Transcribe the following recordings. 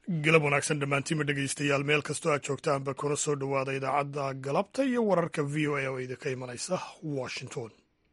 galab wanaagsan dhammaantiinma dhegaystayaal meel kastoo aad joogtaanba kuna soo dhowaada idaacadda galabta iyo wararka v o a oo idinka imanaysa washington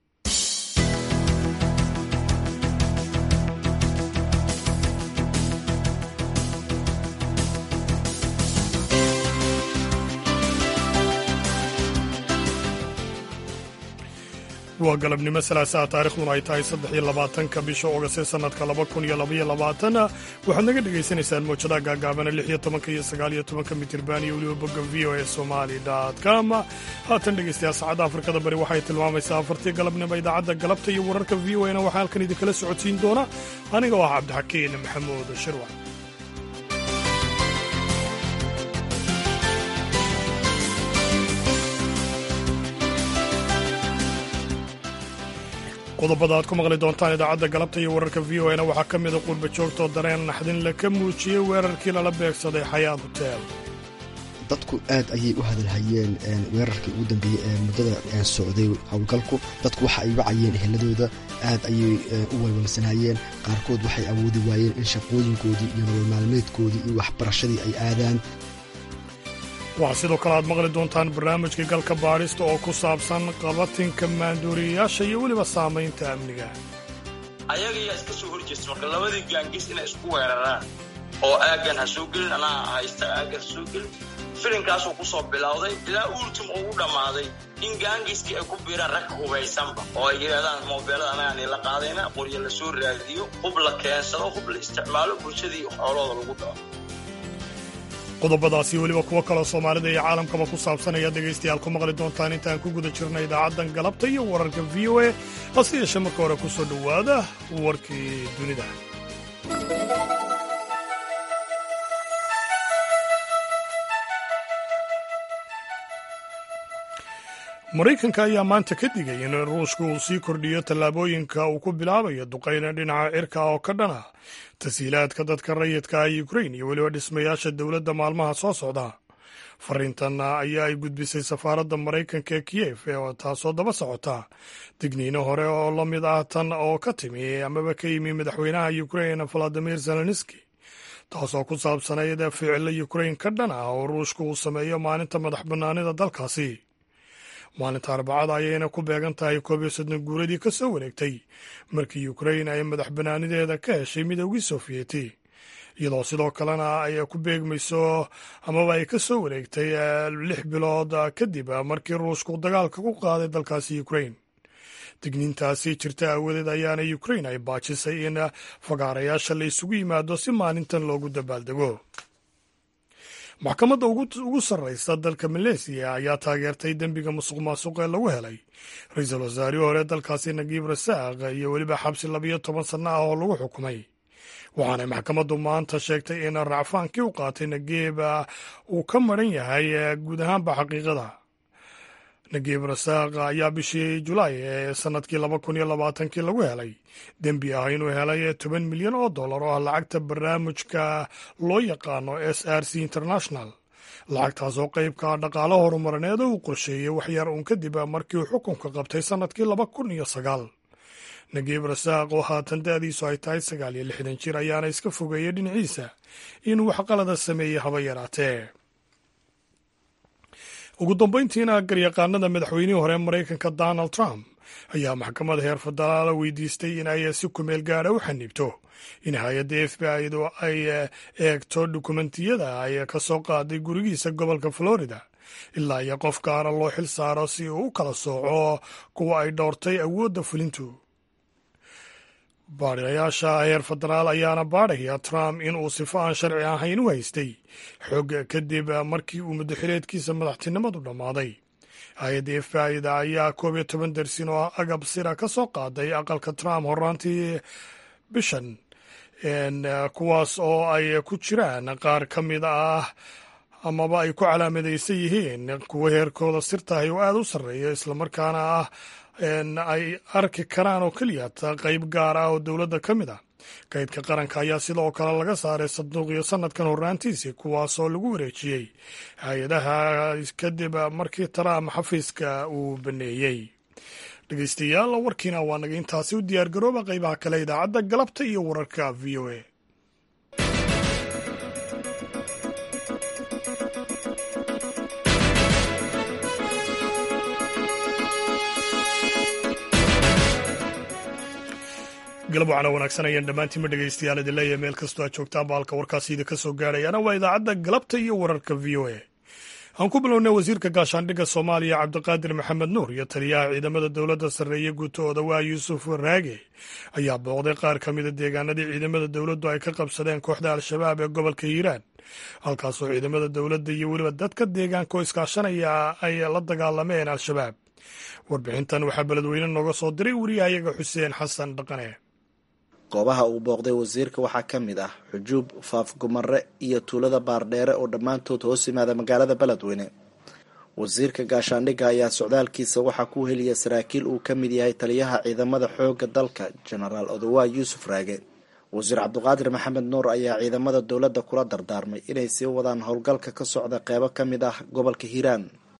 waa galabnimo salaasaa taarikhduna ay tahay saddex iyo labaatanka bisha oogast ee sannadka laba kun iyo labaiyo labaatan waxaad naga dhagaysanaysaan mowjadaha gaagaabana lix iyo tobanka iyo sagaal iyo tobanka mitirban iyo weliba bogga v o e somali com haatan dhegaystayaal saacadda afrikada bari waxay tilmaamaysaa afartii galabnimo idaacadda galabta iyo wararka v o e na waxaa halkan idinkala socodsiin doona aniga oo ah cabdixakiin maxamuud shirwac qodobada aad ku maqli doontaan idaacadda galabta iyo wararka v o e na waxaa ka mida qurba joogtoo dareen naxdin la ka muujiyey weerarkii lala beegsaday xayaad hotel dadku aad ayay u hadalhayeen weerarkii ugu dambeeyey ee muddada socday howlgalku dadku waxa ay wacayeen eheladooda aad ayay u walwalsanayeen qaarkood waxay awoodi waayeen in shaqooyinkoodii iyo nolol maalmeedkoodii iyo waxbarashadii ay aadaan waxaa sidoo kale aad maqli doontaan barnaamijkii galka baadhista oo ku saabsan qabatinka maanduuriyayaasha iyo weliba saamaynta amniga ayagayaa iska soo horjeesta marka labadii gaangis inay isku weeraraan oo aaggan ha soo gelin anaa haysta aaggan ha soo gelin filinkaasuu ku soo bilowday ilaa ultim oo u dhammaaday in gaangiskii ay ku biiraan rag hubaysanba oo ay yidhahdaan moobeelada anagaan la qaadayna qoryo la soo raadiyo hub la keensado hub la isticmaalo bulshadii xoolooda lagu dhaco qodobadaasi weliba kuwo kaloo soomaalida iyo caalamkaba ku saabsan ayaad dhegaystayaal ku maqli doontaan intaan ku guda jirna idaacaddan galabta iyo wararka v o e hase yeeshee marka hore ku soo dhowaada warkii dunida maraykanka ayaa maanta ka digay in ruushka uu sii kordhiyo tallaabooyinka uu ku bilaabayo duqayna dhinaca cirka oo ka dhan ah tasiilaadka dadka rayidka ah ukrain iyo weliba dhismayaasha dowladda maalmaha soo socda fariintan ayaa ay gudbisay safaaradda maraykanka ee kiyef taasoo daba socota digniino hore oo la mid ah tan oo ka timi amaba ka yimi madaxweynaha ukrain valadimir zelenski taasoo ku saabsanayd ficilo ukrain ka dhan ah oo ruushka uu sameeyo maalinta madax bannaanida dalkaasi maalinta arbacada ayayna ku beegan tahay koob iyo soddon guuradii ka soo wareegtay markii ukrain ay madax bannaanideeda ka heshay midoogii sofiyeeti iyadoo sidoo kalena ay ku beegmayso amaba ay ka soo wareegtay lix bilood kadib markii ruushku dagaalka ku qaaday dalkaasi ukrain digniintaasi jirta aawadeed ayaana ukrain ay baajisay in fagaarayaasha la isugu yimaado si maalintan loogu dabaaldego maxkamadda ugu sarraysa dalka maleesiya ayaa taageertay dembiga musuq maasuq ee lagu helay ra-iisul wasaarihii hore dalkaasi nagiib rasaaq iyo weliba xabsi labiyo toban sanno ah oo lagu xukumay waxaanay maxkamaddu maanta sheegtay in racfaankii u qaatay nagiib uu ka maran yahay guud ahaanba xaqiiqada nagiib rasaaq ayaa bishii julaay ee sannadkii laba kun iyo labaatankii lagu helay dembi ah inuu helay toban milyan oo dollar oo ah lacagta barnaamijka loo yaqaano s r c international lacagtaas oo qeybka dhaqaalo horumarineed uu qorsheeyey waxyar uun kadib markii uu xukunka qabtay sannadkii laba kun iyo sagaal nagiib rasaaq oo haatan da'diisu ay tahay sagaal iyo lixdan jir ayaana iska fogeeyey dhinaciisa inuu wax qalada sameeyey haba yaraatee ugu dambayntiina garyaqaanada madaxweynihii hore maraykanka donald trump ayaa maxkamadda heer federaala weydiistay in ay si kumeel gaara u xaniibto in hay-adda f b i-du ay eegto dukumentiyada ay ka soo qaaday gurigiisa gobolka florida ilaa iyo qof gaara loo xil saaro si uu u kala sooco kuwa ay dhowrtay awoodda fulintu baadhayaasha heer federaal ayaana baadhaya trump in uu sifo aan sharci ahayn u haystay xog kadib markii uu muddaxileedkiisa madaxtinimadu dhammaaday hay-adda f b i-da ayaa koob iyo toban dersin oo agab sira ka soo qaaday aqalka trump horaantii bishan kuwaas oo ay ku jiraan qaar ka mid ah amaba ay ku calaamadaysan yihiin kuwa heerkooda sirtahay oo aada u sarreeya islamarkaana ah ay arki karaan oo keliya qayb gaar ah oo dowladda ka mid ah kaydka qaranka ayaa sidoo kale laga saaray sanduuqiyo sanadkan horraantiisii kuwaasoo lagu wareejiyey hay-adaha kadib markii trump xafiiska uu baneeyey dhegeystayaal warkiina waa naga intaasi u diyaar garooba qaybaha kale idaacadda galabta iyo wararka v o a galab wacana wanaagsan ayaan dhammaantiinma dhegaystayaal idin leeyahay meel kastoo aad joogtaan ba halka warkaasi idinka soo gaadhayaana waa idaacadda galabta iyo wararka v o a aan ku bilownay wasiirka gaashaandhigga soomaaliya cabdiqaadir maxamed nuur iyo taliyaha ciidamada dowladda sarreeye guutahooda waa yuusuf raage ayaa booqday qaar ka mida deegaanadii ciidamada dowladdu ay ka qabsadeen kooxda al-shabaab ee gobolka hiiraan halkaasoo ciidamada dowladda iyo weliba dadka deegaanka oo iskaashanaya ay la dagaalameen al-shabaab warbixintan waxaa beledweyne nooga soo diray wariyahayaga xuseen xasan dhaqane goobaha uu booqday wasiirka waxaa ka mid ah xujuub faafgumare iyo tuulada baardheere oo dhammaantood hoos yimaada magaalada beledweyne wasiirka gaashaandhigga ayaa socdaalkiisa waxaa ku heliya saraakiil uu ka mid yahay taliyaha ciidamada xoogga dalka jenaraal odowaa yuusuf raage wasiir cabdiqaadir maxamed nuur ayaa ciidamada dowladda kula dardaarmay inay sii wadaan howlgalka ka socda qeybo ka mid ah gobolka hiiraan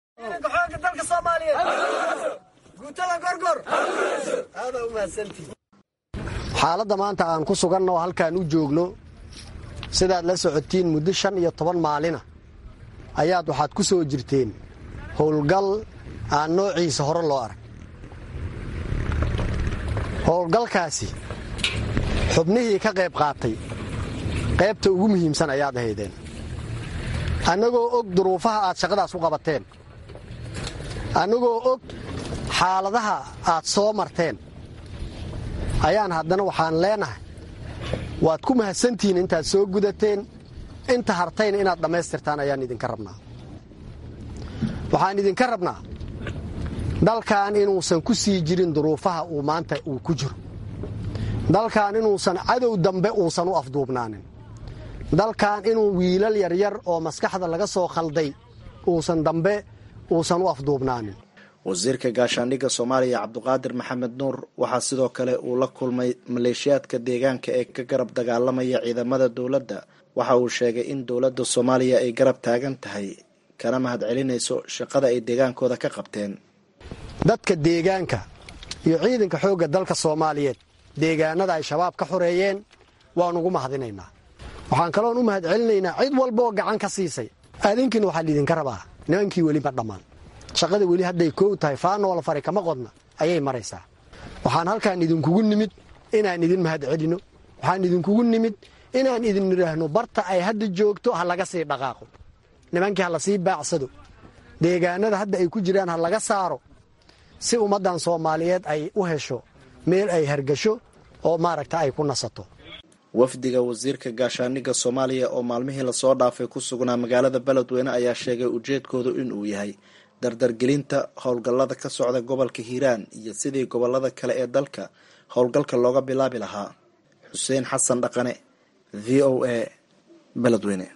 xaaladda maanta aan ku suganno halkaan u joogno sidaad la socotiin muddo shan iyo toban maalina ayaad waxaad ku soo jirteen howlgal aan noociisa hore loo arag howlgalkaasi xubnihii ka qayb qaatay qaybta ugu muhiimsan ayaad ahaydeen annagoo og duruufaha aad shaqadaas u qabateen annagoo og xaaladaha aad soo marteen ayaan haddana waxaan leenahay waad ku mahadsantihiin intaad soo gudateen inta hartayna inaad dhammaystirtaan ayaan idinka rabnaa waxaan idinka rabnaa dalkan inuusan ku sii jirin duruufaha uu maanta uu ku jiro dalkan inuusan cadow dambe uusan u afduubnaanin dalkan inuu wiilal yaryar oo maskaxda laga soo khalday uusan dambe uusan u afduubnaanin wasiirka gaashaandhigga soomaaliya cabdiqaadir maxamed nuur waxaa sidoo kale uu la kulmay maleeshiyaadka deegaanka ee ka garab dagaalamaya ciidamada dowladda waxa uu sheegay in dowladda soomaaliya ay garab taagan tahay kana mahad celinayso shaqada ay deegaankooda ka qabteen dadka deegaanka iyo ciidanka xoogga dalka soomaaliyeed deegaanada ay shabaab ka xoreeyeen waan ugu mahadinaynaa waxaan kaloon u mahad celinaynaa cid walba oo gacan ka siisay adinkiina waxaa liidinka rabaa nimankii weli ma dhammaan shaqada weli hadday koow tahay faanoola fari kama qodna ayay maraysaa waxaan halkaan idinkugu nimid inaan idin mahad celino waxaan idinkugu nimid inaan idin idhaahno barta ay hadda joogto ha laga sii dhaqaaqo nimankii ha lasii baacsado deegaanada hadda ay ku jiraan ha laga saaro si ummaddan soomaaliyeed ay u hesho meel ay hargasho oo maaragta ay ku nasato wafdiga wasiirka gaashaandhigga soomaaliya oo maalmihii lasoo dhaafay ku sugnaa magaalada beledweyne ayaa sheegay ujeedkoodu inuu yahay dardargelinta howlgallada ka socda gobolka hiiraan iyo sidii gobolada kale ee dalka howlgalka looga bilaabi lahaa xuseen xasan dhaqane v o a beledweyne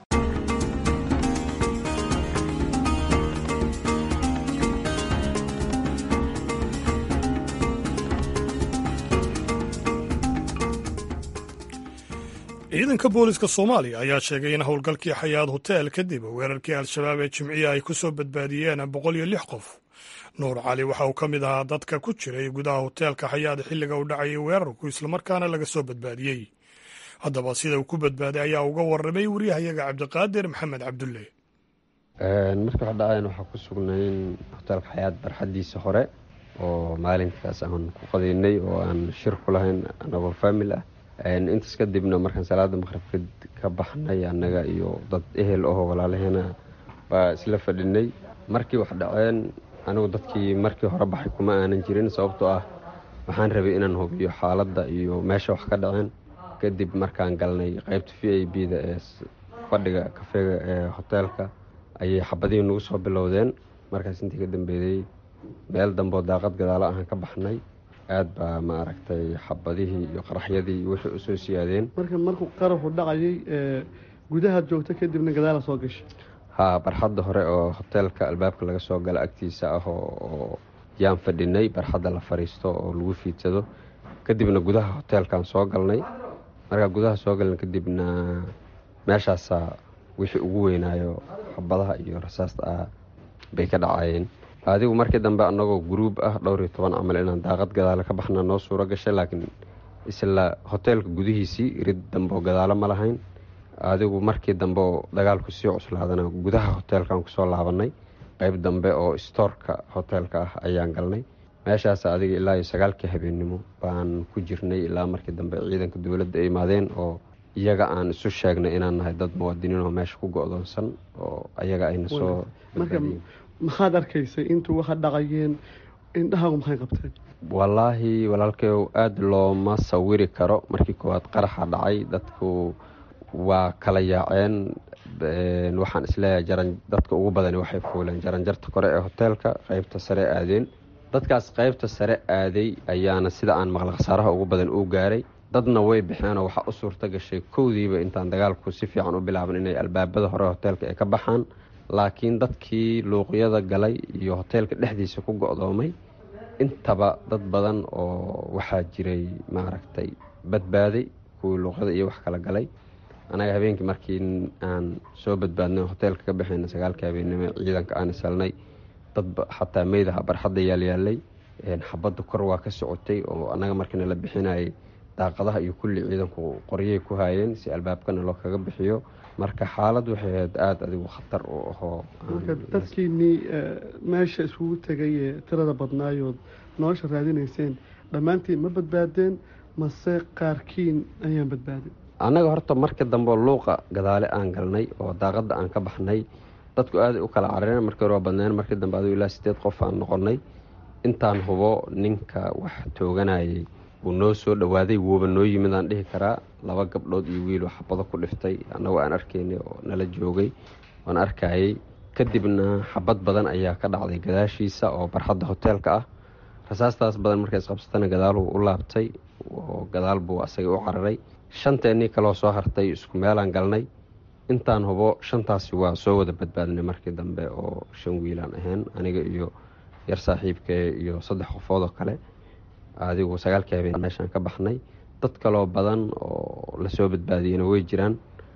ciidanka booliska soomaaliya ayaa sheegay in howlgalkii xayaad hotel kadib weerarkii al-shabaab ee jimciya ay ku soo badbaadiyeen boqol iyo lix qof nuur cali waxa uu ka mid ahaa dadka ku jiray gudaha hoteelka xayaad xilliga uu dhacayay weerarku islamarkaana laga soo badbaadiyey haddaba sida uu ku badbaaday ayaa uga warramay waryahayaga cabdiqaadir maxamed cabdulle markii wax dhaceen waxaa ku sugnayn hoteelka xayaad barxaddiisa hore oo maalinkaas aan ku qadaynay oo aan shir ku lahayn anagoo faamil ah intaas kadibna markaan salaada maqribka ka baxnay annaga iyo dad ehel ahoo walaalaheena baa isla fadhinay markii wax dhaceen anigu dadkii markii hore baxay kuma aanan jirin sababtoo ah waxaan rabay inaan hubiyo xaaladda iyo meesha wax ka dhaceen kadib markaan galnay qaybta v i b da ee fadhiga kafeega ee hoteelka ayay xabadihii nagu soo bilowdeen markaas intii ka dambeeyey meel damboo daaqad gadaalo ahaan ka baxnay aad baa ma aragtay xabadihii iyo qaraxyadii wixii usoo siyaadeen marka markuu qaraxu dhacayay gudahaad joogta kadibna gadaala soo gashay haa barxadda hore oo hoteelka albaabka laga soo gala agtiisa ah oo yaan fadhinay barxadda la fadhiisto oo lagu fiidsado kadibna gudaha hoteelkaan soo galnay markaa gudaha soo galna kadibna meeshaasaa wixii ugu weynaayo xabadaha iyo rasaasta ah bay ka dhacayeen adigu markii dambe annagoo guruub ah dhowr iyo toban camal inaan daaqad gadaalo ka baxna noo suuro gashay laakiin isla hoteelka gudihiisii rid dambeoo gadaalo ma lahayn adigu markii dambe oo dagaalku sii cuslaadana gudaha hoteelkaan kusoo laabanay qayb dambe oo stoorka hoteelka ah ayaan galnay meeshaas adiga ilaa iyo sagaalkii habeennimo baan ku jirnay ilaa markii dambe ciidanka dowladda ay imaadeen oo iyaga aan isu sheegnay inaan nahay dad muwaadiniin oo meesha ku go-doonsan oo ayaga ayna soo marka maxaad arkaysay intuu waxa dhaqayeen indhahaagu maxay qabteen wallaahi walaalkeyow aada looma sawiri karo markii koowaad qaraxa dhacay dadku waa kala yaaceen waxaan isleeyahay jaran dadka ugu badani waxay fuuleen jaranjarta kore ee hoteelka qeybta sare aadeen dadkaas qeybta sare aaday ayaana sida aan maqla khasaaraha ugu badan uu gaaray dadna way baxeenoo waxaa u suurta gashay kowdiiba intaan dagaalku si fiican u bilaaban inay albaabada hore hoteelka ay ka baxaan laakiin dadkii luuqyada galay iyo hoteelka dhexdiisa ku go-doomay intaba dad badan oo waxaa jiray maaragtay badbaaday kuwii luuqyada iyo wax kala galay anaga habeenkii markii aan soo badbaadnay hoteelka ka baxayna sagaalka habeennimo ciidanka aan isalnay dad xataa meydaha barxadda yaalyaalay xabadda kor waa ka socotay oo annaga markiina la bixinayay daaqadaha iyo kulli ciidanku qoryay ku haayeen si albaabkana loo kaga bixiyo marka xaalad waxay ahayd aada adigu khatar u ahoo marka dadkiinii meesha iskugu tegay ee tirada badnaayood nolosha raadinayseen dhammaantiin ma badbaadeen mase qaarkiin ayaan badbaadin annaga horta markii dambe luuqa gadaale aan galnay oo daaqadda aan ka baxnay dadku aaday u kala carareen markii hore waa badneen markii dambe adigu ilaa sideed qof aan noqonnay intaan hubo ninka wax tooganayay wuu noo soo dhowaaday wuuba noo yimid aan dhihi karaa laba gabdhood iyo wiiloo xabado ku dhiftay annagoo aan arkaynay oo nala joogay waan arkayay kadibna xabad badan ayaa ka dhacday gadaashiisa oo barxadda hoteelka ah rasaastaas badan markay isqabsatana gadaaluu u laabtay oo gadaal buu asaga u cararay shanteennii kaloo soo hartay isku meelaan galnay intaan hubo shantaasi waa soo wada badbaadnay markii dambe oo shan wiilaan ahayn aniga iyo yar saaxiibkee iyo saddex qofood oo kale adigu sagaalkii habeen meeshaan ka baxnay dad kaloo badan oo lasoo badbaadiyena way jiraan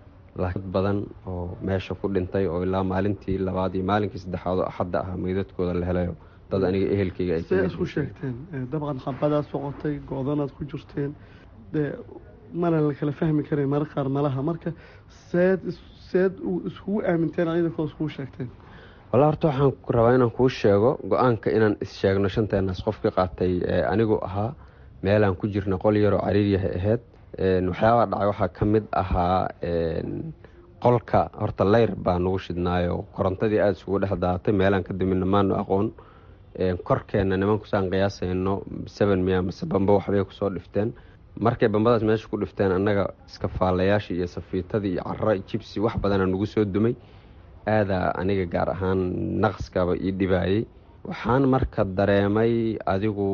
dad badan oo meesha ku dhintay oo ilaa maalintii labaad iyo maalinkii saddexaad oo axadda ah meydadkooda la helayo dad aniga ehelkayga ay see isku sheegteen dabcan xabadaad soqotay go-danaad ku jirteen dee mana la kala fahmi karay mara qaar malaha marka seed seed iskugu aaminteen ciidankoo iskugu sheegteen walla horta waxaan rabaa inaan kuu sheego go-aanka inaan is-sheegno shanteenaas qofkii qaatay anigu ahaa meelaan ku jirna qol yaroo cariiryahay ahayd waxyaabaa dhacay waxaa ka mid ahaa qolka horta leyr baa nagu shidnaayo korontadii aada isugu dhex daatay meelaan ka damina maanu aqoon korkeenna nimankusaan qiyaasayno seven miya mase bamba waxbay kusoo dhifteen markay bambadaas meesha ku dhifteen annaga iskafaalayaashii iyo safiitadii iyo cara jibsi wax badana nagu soo dumay aadaa aniga gaar ahaan naqskaba ii dhibaayey waxaan marka dareemay adigu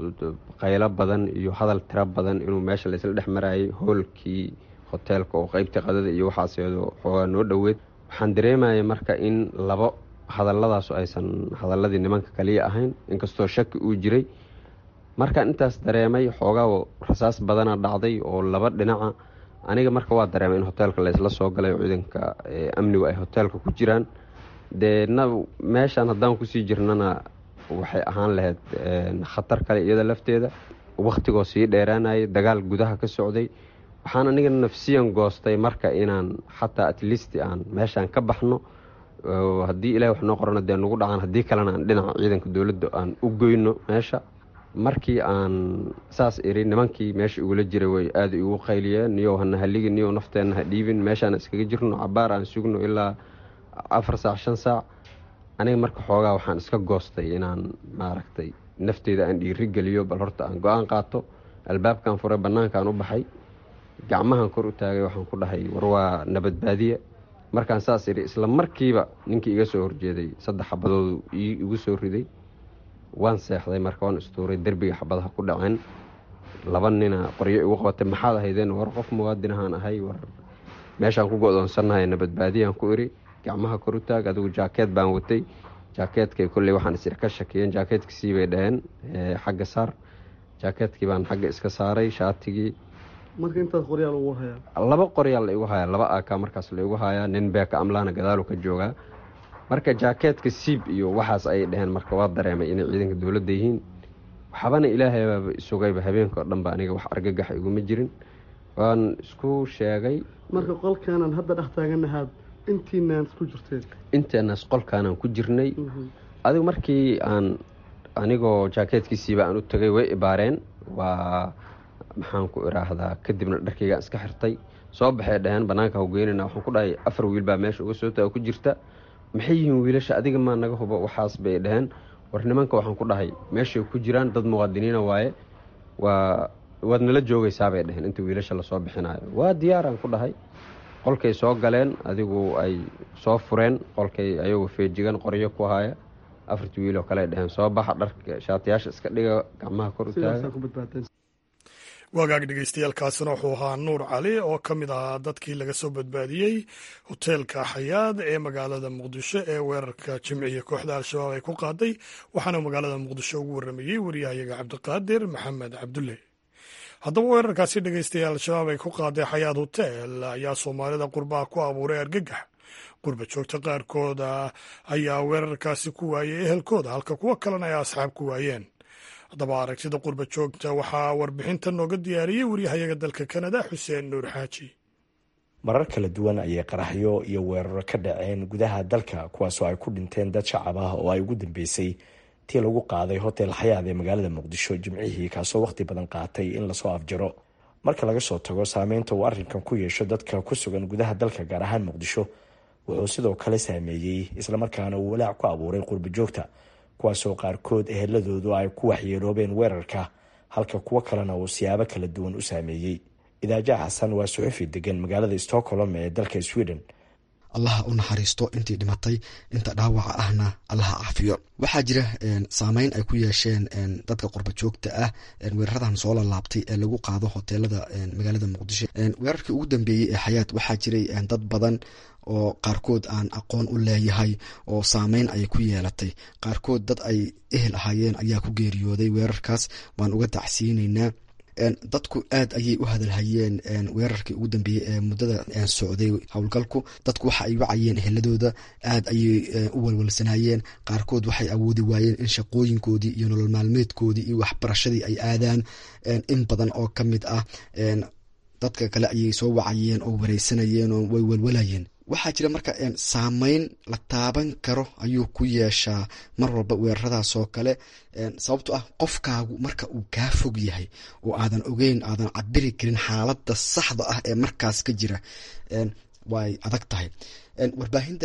qaylo badan iyo hadal tiro badan inuu meesha laysla dhex marayay hoolkii hoteelka oo qeybtii qadada iyo waxaaseedo xoogaa noo dhoweed waxaan dareemayay marka in labo hadalladaasu aysan hadaladii nimanka kaliya ahayn inkastoo shaki uu jiray markaan intaas dareemay xoogaa rasaas badana dhacday oo laba dhinaca aniga marka waa dareemay in hoteelka laysla soo galay oo ciidanka amnigu ay hoteelka ku jiraan dee na meeshaan haddaan kusii jirnana waxay ahaan lahayd khatar kale iyada lafteeda wakhtigoo sii dheeraanayay dagaal gudaha ka socday waxaan aniga nafsiyan goostay marka inaan xataa atleast aan meeshaan ka baxno haddii ilahi wax noo qorana dee nagu dhacaan haddii kalena aan dhinaca ciidanka dowladda aan u goyno meesha markii aan saas iri nimankii meesha igula jiray way aada igu qayliyeen niyow hana haligi niyow nafteenna ha dhiibin meeshaan iskaga jirno cabaar aan sugno ilaa afar saac shan saac aniga marka xoogaa waxaan iska goostay inaan maaragtay nafteyda aan dhiiri geliyo bal horta aan go-aan qaato albaabkan furay bannaankaan u baxay gacmahan kor u taagay waxaan ku dhahay war waa nabadbaadiye markaan saas idhi isla markiiba ninkii iga soo horjeeday saddex xabadoodu igu soo riday waan seexday marka waan istuuray derbiga xabadaha ku dhaceen laba nina qoryo igu qabatay maxaad ahaydeen war qof muwaadinahaan ahay war meeshaan ku go-doonsannahay nabadbaadiyaan ku iri gacmaha kor u taag adigu jaakeed baan watay jaakeedkay kolley waxaan is ka shakiyeen jaakeedkiisii bay dhaheen xagga saar jaakeedkii baan xagga iska saaray shaatigii marka intaas qoryaal ugu hayaa laba qoryaal la igu hayaa laba aka markaas la igu hayaa nin beeka amlaana gadaalu ka joogaa marka jaakeedka siib iyo waxaas ayay dhaheen marka waa dareemay inay ciidanka dowladda yihiin waxbana ilaahay baaba isugayba habeenka oo dhan ba aniga wax argagaxa iguma jirin waan isku sheegay marka qolkaanan hadda dhex taaganahaad intiinaan isku jirteen inteenaas qolkaanaan ku jirnay adigu markii aan anigoo jaakeetkiisiiba aan u tagay way ibaareen waa maxaan ku iraahdaa kadibna dharkaygaan iska xirtay soo baxay dhaheen banaanka hawgeynana waxaan ku dhahay afar wiil baa meesha uga soo taga ku jirta maxay yihiin wiilasha adiga maa naga hubo waxaas bay dhaheen war nimanka waxaan ku dhahay meeshay ku jiraan dad muwaadiniina waaye waa waad nala joogaysaabay dhaheen inta wiilasha lasoo bixinayo waa diyaaraan ku dhahay qolkay soo galeen adigu ay soo fureen qolkay ayagoo feejigan qoryo ku haya afartii wiiloo kale ay dhaheen soo baxa dharka shaatiyaasha iska dhiga gacmaha kor u taaga wagaag dhegeystayaaalkaasina wuxuu ahaa nuur cali oo ka mid ahaa dadkii laga soo badbaadiyey hoteelka xayaad ee magaalada muqdisho ee weerarka jimciya kooxda al-shabaab ay ku qaaday waxaana magaalada muqdisho ugu waramayey waryahayaga cabdiqaadir maxamed cabdulle haddaba weerarkaasi dhegeystayaal al-shabaab ay ku qaaday xayaad hotel ayaa soomaalida qurbaha ku abuuray argagax qurba joogta qaarkooda ayaa weerarkaasi ku waayey ehelkooda halka kuwo kalena ay asxaab ku waayeen haddaba aragtida qurba joogta waxaa warbixinta nooga diyaariyey waryahayaga dalka kanada xuseen nuur xaaji marar kala duwan ayay qaraxyo iyo weeraro ka dhaceen gudaha dalka kuwaasoo ay ku dhinteen dad shacab ah oo ay ugu dambeysay tii lagu qaaday hotel xayaad ee magaalada muqdisho jimcihii kaasoo wakhti badan qaatay in lasoo afjaro marka laga soo tago saameynta uu arrinkan ku yeesho dadka ku sugan gudaha dalka gaar ahaan muqdisho wuxuu sidoo kale saameeyey islamarkaana uu walaac ku abuuray qurba joogta kuwaasoo qaarkood eheladoodu ay ku waxyeeloobeen weerarka halka kuwo kalena uu siyaabo kala duwan u saameeyey idaaja xasan waa suxufi degan magaalada stockholm ee dalka sweden allaha u naxariisto intii dhimatay inta dhaawaca ahna allaha caafiyo waxaa jira saameyn ay ku yeesheen dadka qurba joogta ah weeraradan soo lalaabtay ee lagu qaado hoteelada magaalada muqdisho weerarkii ugu dambeeyey ee xayaat waxaa jiray dad badan oo qaarkood aan aqoon u leeyahay oo saameyn ay ku yeelatay qaarkood dad ay ehel ahaayeen ayaa ku geeriyooday weerarkaas waan uga dacsiineynaa dadku aad ayay u hadalhayeen weerarkii ugu dambeeyey ee muddada socday howlgalku dadku waxa ay wacayeen eheladooda aad ayay u walwalsanayeen qaarkood waxay awoodi waayeen in shaqooyinkoodii iyo nolol maalmeedkoodii iyo waxbarashadii ay aadaan in badan oo ka mid ah dadka kale ayay soo wacayeen oo wareysanayeen oo way walwalayeen waxaa jira marka saameyn la taaban karo ayuu ku yeeshaa mar walba weeraradaas oo kale sababto ah qofkaagu marka uu kaa fog yahay oo aadan ogeyn aadan cabiri karin xaaladda saxda ah ee markaas ka jira way adag tahay warbaahinta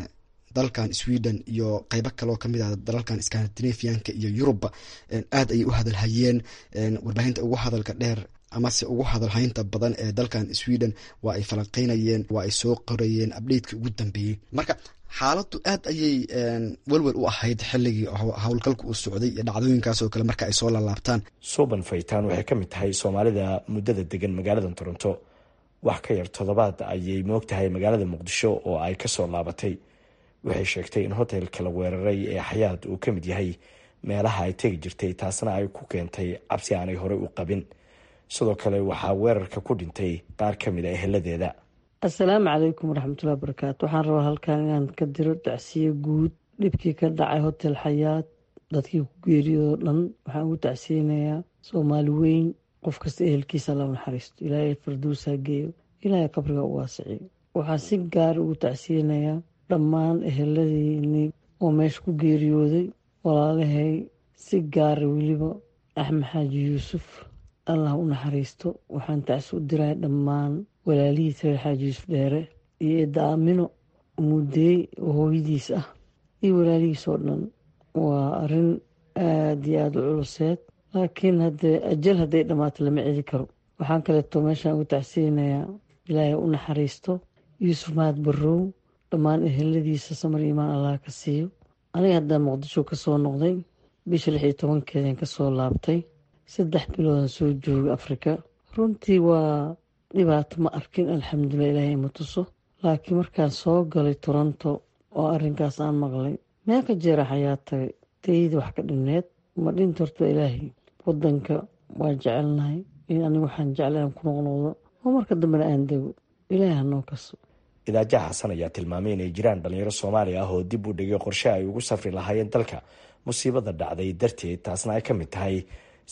dalkan sweden iyo qeybo kaleoo kamid ah dalalkan scandinavianka iyo yurubba aad ayay u hadalhayeen warbaahinta ugu hadalka dheer amase ugu hadalhaynta badan ee dalkan sweden waa ay falanqeynayeen waa ay soo qorayeen abdheydkii ugu dambeeyey marka xaaladdu aad ayay welwel u ahayd xilligii howlgalka uu socday iyo dhacdooyinkaasoo kale marka ay soo lalaabtaan suuban faytaan waxay ka mid tahay soomaalida muddada degan magaalada toronto wax ka yar toddobaad ayay moog tahay magaalada muqdisho oo ay kasoo laabatay waxay sheegtay in hotelka la weeraray ee xayaad uu ka mid yahay meelaha ay tegi jirtay taasna ay ku keentay cabsi aanay horey u qabin sidoo kale waxaa weerarka ku dhintay qaar ka mid a eheladeeda assalaamu calaykum waraxmatullahi barakaatu waxaan rabaa halkan inaan ka diro dacsiye guud dhibkii ka dhacay hotel xayaad dadkii ku geeriyoo dhan waxaan ugu tacsiyeynayaa soomaali weyn qof kasta ehelkiisa la naxariisto ilaahay farduusaa geeyo ilaahay qabriga u waasiciyo waxaan si gaar ugu tacsiyeynayaa dhammaan eheladiinii oo meesha ku geeriyooday walaalahay si gaara weliba axmed xaaji yuusuf allah u naxariisto waxaan tacsi u diray dhammaan walaalihiis reer xaaji yuusuf dheere iyo eedda aamino mudeey oo hooyadiis ah iyo walaalihiis oo dhan waa arrin aada iyo aada u culuseed laakiin haddee ajal hadday dhammaato lama celi karo waxaan kaleeto meeshaan ugu tacsiyeynayaa ilaahay u naxariisto yuusuf mahad barrow dhammaan eheladiisa samar imaan allah ka siiyo aniga haddaan muqdisho ka soo noqday bisha lix iyo tobankeedan ka soo laabtay saddex biloodan soo joogay afrika runtii waa dhibaato ma arkin alxamdulilah ilaahay ima tuso laakiin markaan soo galay toronto oo arrinkaas aan maqlay meel ka jeera xayaa tagay dayda wax ka dhineed ma dhinta horta ilaahay wadanka waa jecelnahay in anigu waxaan jeclay aan ku noqnoqdo oo marka dambena aan dego ilaahay hanoo kaso idaaja xasan ayaa tilmaamay inay jiraan dhalinyaro soomaali ah oo dib u dhigay qorshe ay ugu safri lahaayeen dalka musiibada dhacday darteed taasna ay ka mid tahay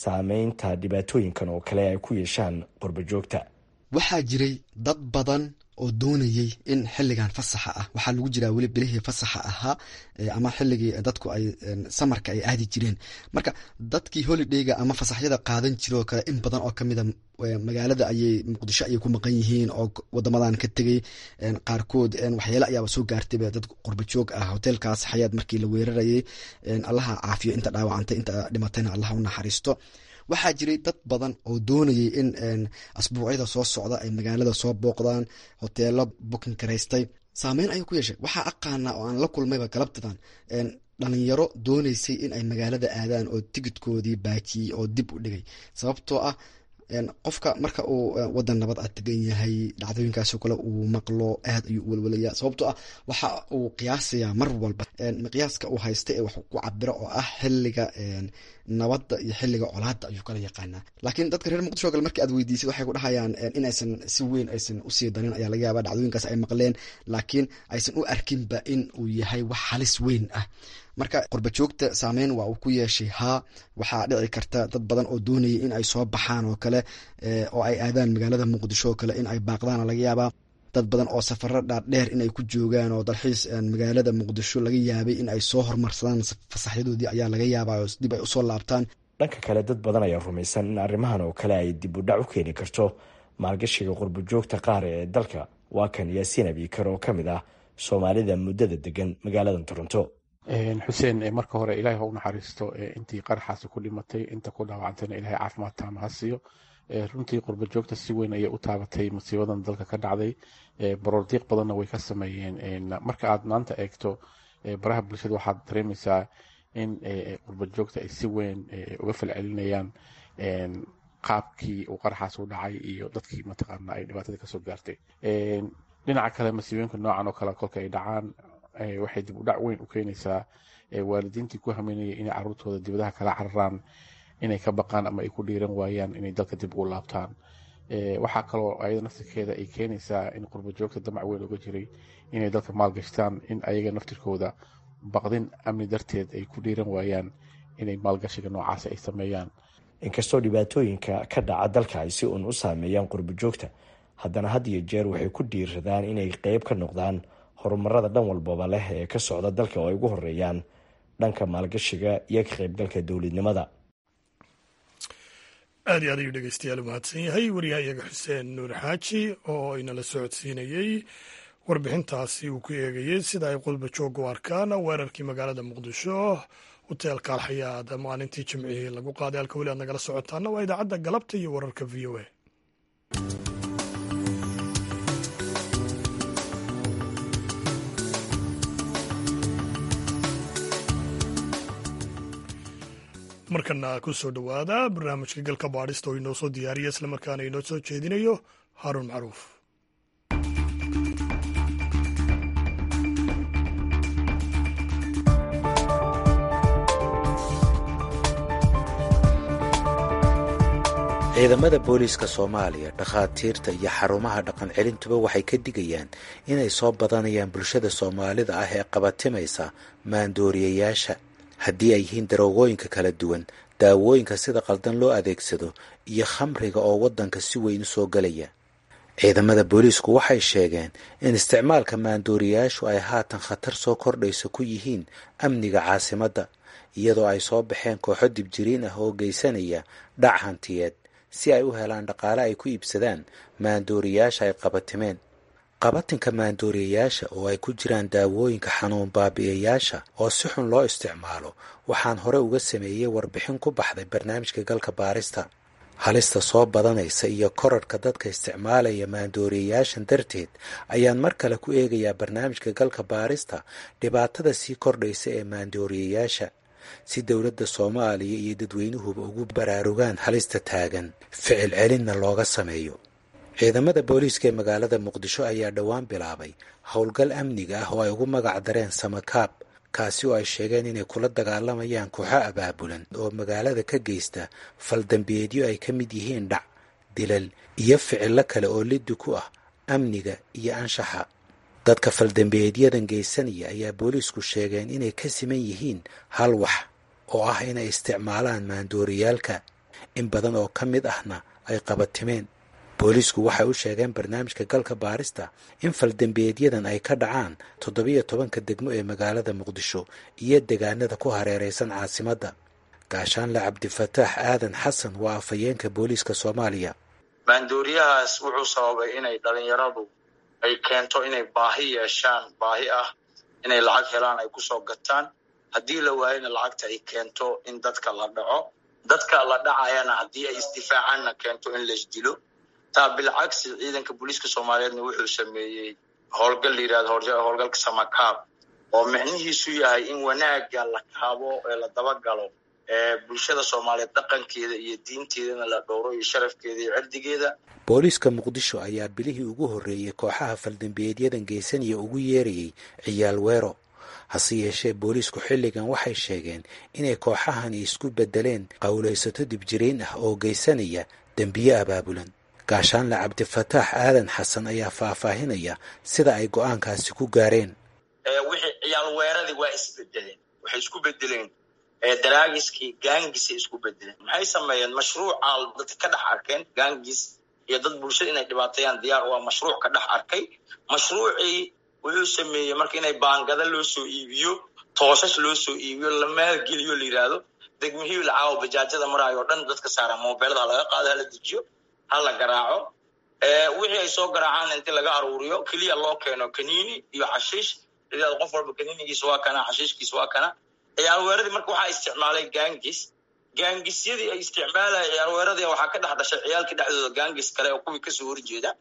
saameynta dhibaatooyinkan oo kale ay ku yeeshaan qurba joogta waxaa jiray dad badan oo doonayey in xilligan fasaxa ah waxaa lagu jiraa weli bilihii fasaxa ahaa ama xilligii dadku ay samarka ay aadi jireen marka dadkii holidayga ama fasaxyada qaadan jiroo kale in badan oo kamida magaalada ayay muqdisho ayay ku maqan yihiin oo wadamadan ka tegay qaarkood waxyaale ayaaba soo gaartayba dad qurbajoog ah hoteelkaas xayaad markii la weerarayay allaha caafiyo inta dhaawacantay inta dhimatayna allaha u naxariisto waxaa jiray dad badan oo doonayay in asbuucyada soo socda ay magaalada soo booqdaan hoteelo bukin karaystay saameyn ayuu ku yeeshay waxaa aqaana oo aan la kulmayba galabtadan dhalinyaro dooneysay in ay magaalada aadaan oo tigidkoodii baajiyey oo dib u dhigay sababtoo ah qofka marka uu wadan nabad a tegan yahay dhacdooyinkaasoo kale uu maqlo aad ayuu u welwelaya sababtoo ah waxa uu qiyaasayaa mar walba miqyaaska uu haysta ee wax ku cabiro oo ah xiliga nabadda iyo xiliga colaada ayuu kala yaqaanaa laakiin dadka reer muqdisho kale markii aad weydiisid waxay ku dhahayaan in aysan si weyn aysan usii darin ayaa laga yaaba dhacdooyinkaas ay maqleen laakiin aysan u arkinba in uu yahay wax halis weyn ah marka qurbajoogta saameyn waa uu ku yeeshay haa waxaa dhici karta dad badan oo doonayay in ay soo baxaan oo kale oo ay aadaan magaalada muqdisho oo kale in ay baaqdaan laga yaabaa dad badan oo safaro dhaadheer in ay ku joogaan oo dalxiis magaalada muqdisho laga yaabay in ay soo hormarsadaan fasaxyadoodii ayaa laga yaabaa oo dib ay usoo laabtaan dhanka kale dad badan ayaa rumaysan in arrimahan oo kale ay dib u dhac u keeni karto maalgashiga qurbajoogta qaar ee dalka waa kan yaasiin abiikar oo ka mid ah soomaalida muddada degan magaalada toronto xuseen marka hore ilaahay ha u naxariisto intii qaraxaasi ku dhimatay inta ku dhaawacantayna ilahay caafimaad taama ha siiyo runtii qurba joogta si weyn ayay u taabatay musiibadan dalka ka dhacday baroordiiq badanna way ka sameeyeen marka aad maanta eegto baraha bulshada waxaad dareemaysaa in qurba joogta ay si weyn uga falcelinayaan qaabkii uu qaraxaas u dhacay iyo dadkii mataqaana ay dhibaatada kasoo gaartay dhinaca kale masiibooyinka noocan oo kale kolka ay dhacaan waxay dib u dhac weyn u keenaysaa waalidiintii ku hameynayay inay caruurtooda dibadaha kala cararaan inay ka baqaan ama ay ku dhiiran waayaan inay dalka dib ugu laabtaan waxaa kaloo ayada naftirkeeda ay keenaysaa in qurba joogta damac weyn uga jiray inay dalka maalgashtaan in ayaga naftirkooda baqdin amni darteed ay ku dhiiran waayaan inay maalgashiga noocaas ay sameeyaan inkastoo dhibaatooyinka ka dhaca dalka ay si uun u saameeyaan qurba joogta haddana had iyo jeer waxay ku dhiiradaan inay qeyb ka noqdaan horumarada dhan walbaba leh ee ka socda dalka oo ay ugu horeeyaan dhanka maalgashiga iyo ka qaybgalka dowladnimada aad iyo aad ayuu dhegeystayaal umahadsan yahay wariyaha iyaga xuseen nuur xaaji oo inala socodsiinayey warbixintaasi uu ku eegayey sida ay qulba jooga u arkaan weerarkii magaalada muqdisho hoteelka alxayaad maalintii jimcihii lagu qaaday halka weli aad nagala socotaana waa idaacadda galabta iyo wararka v o a markana ku soo dhowaada barnaamijka galka baadhista oo inoo soo diyaariya islamarkaana inoo soo jeedinayo haaruun macruuf ciidamada booliiska soomaaliya dhakhaatiirta iyo xarumaha dhaqan celintuba waxay ka digayaan inay soo badanayaan bulshada soomaalida ah ee qabatimaysa maandooriyayaasha haddii ay yihiin daroogooyinka kala duwan daawooyinka sida qaldan loo adeegsado iyo khamriga oo waddanka si weyn u soo gelaya ciidamada booliisku waxay sheegeen in isticmaalka maandooriyayaashu ay haatan khatar soo kordhaysa ku yihiin amniga caasimadda iyadoo ay soo baxeen kooxo dibjiriin ah oo geysanaya dhac hantiyeed si ay u helaan dhaqaale ay ku iibsadaan maandooriyayaasha ay qabatimeen qabatinka maandooriyayaasha oo ay ku jiraan daawooyinka xanuun baabi'iyayaasha oo si xun loo isticmaalo waxaan hore uga sameeyey warbixin ku baxday barnaamijka galka baarista halista soo badanaysa iyo korarhka dadka isticmaalaya maandooriyayaashan darteed ayaan mar kale ku eegayaa barnaamijka galka baarista dhibaatada sii kordhaysa ee maandooriyayaasha si dowladda soomaaliya iyo dadweynuhuba ugu baraarugaan halista taagan ficil celinna looga sameeyo ciidamada booliiska ee magaalada muqdisho ayaa dhowaan bilaabay howlgal amniga ah oo ay ugu magac dareen samakaab kaasi oo ay sheegeen inay kula dagaalamayaan kooxo abaabulan oo magaalada ka geysta faldambiyeedyo ay ka mid yihiin dhac dilal iyo ficillo kale oo liddi ku ah amniga iyo anshaxa dadka faldambiyeedyadan geysanaya ayaa booliisku sheegeen inay ka siman yihiin hal wax oo ah inay isticmaalaan maandooriyaalka in badan oo ka mid ahna ay qabatimeen booliisku waxay u sheegeen barnaamijka galka baarista in faldembiyeedyadan ay ka dhacaan toddobiyo tobanka degmo ee magaalada muqdisho iyo deegaanada ku hareeraysan caasimadda gaashaanle cabdifataax aadan xasan waa afhayeenka booliiska soomaaliya maandooriyahaas wuxuu sababay inay dhalinyaradu ay keento inay baahi yeeshaan baahi ah inay lacag helaan ay kusoo gataan haddii la waayana lacagta ay keento in dadka la dhaco dadka la dhacayana haddii ay isdifaacaanna keento in laisdilo taa bilcagsi ciidanka booliiska soomaaliyeedna wuxuu sameeyey howlgal la yirahdo howlgalka samakaab oo micnihiisu yahay in wanaagga la kaabo ee la dabagalo ee bulshada soomaaliyeed dhaqankeeda iyo diinteedana la dhowro iyo sharafkeeda iyo cirdigeeda booliiska muqdisho ayaa bilihii ugu horreeyey kooxaha faldembiyeedyadan geysanaya ugu yeerayay ciyaal weero hase yeeshee booliisku xilligan waxay sheegeen inay kooxahani isku beddeleen qowlaysato dibjirayn ah oo geysanaya dembiye abaabulan gaashaanle cabdifataax aadan xasan ayaa faahfaahinaya sida ay go-aankaasi ku gaareen wixii ciyaal weeradii waa isbedeleen waxay isku bedeleen daraagiskii gaangisay isku bedeleen maxay sameeyeen mashruuca dadka ka dhex arkeen gaangis iyo dad bulshada inay dhibaateeyaan diyaar waa mashruuc ka dhex arkay mashruucii wuxuu sameeyey marka inay baangada loo soo iibiyo toosas loo soo iibiyo la maalgeliyo la yidhaahdo degmihii lacaawo bajaajada maraayo o dhan dadka saara mobeelada ha laga qaado hala dejiyo ha la garaaco wixii ay soo garaacaan inti laga aruuriyo keliya loo keeno kaniini iyo xashiish idaad qof walba kaniinigiisa waa kana xashiishkiisa waa kana ciyaalweeradii marka waxaa isticmaalay gangis gaangisyadii ay isticmaalaya ciyaalweeradii waxaa ka dhex dhashay ciyaalkii dhexdooda gangis kale oo kuwii kasoo horjeeda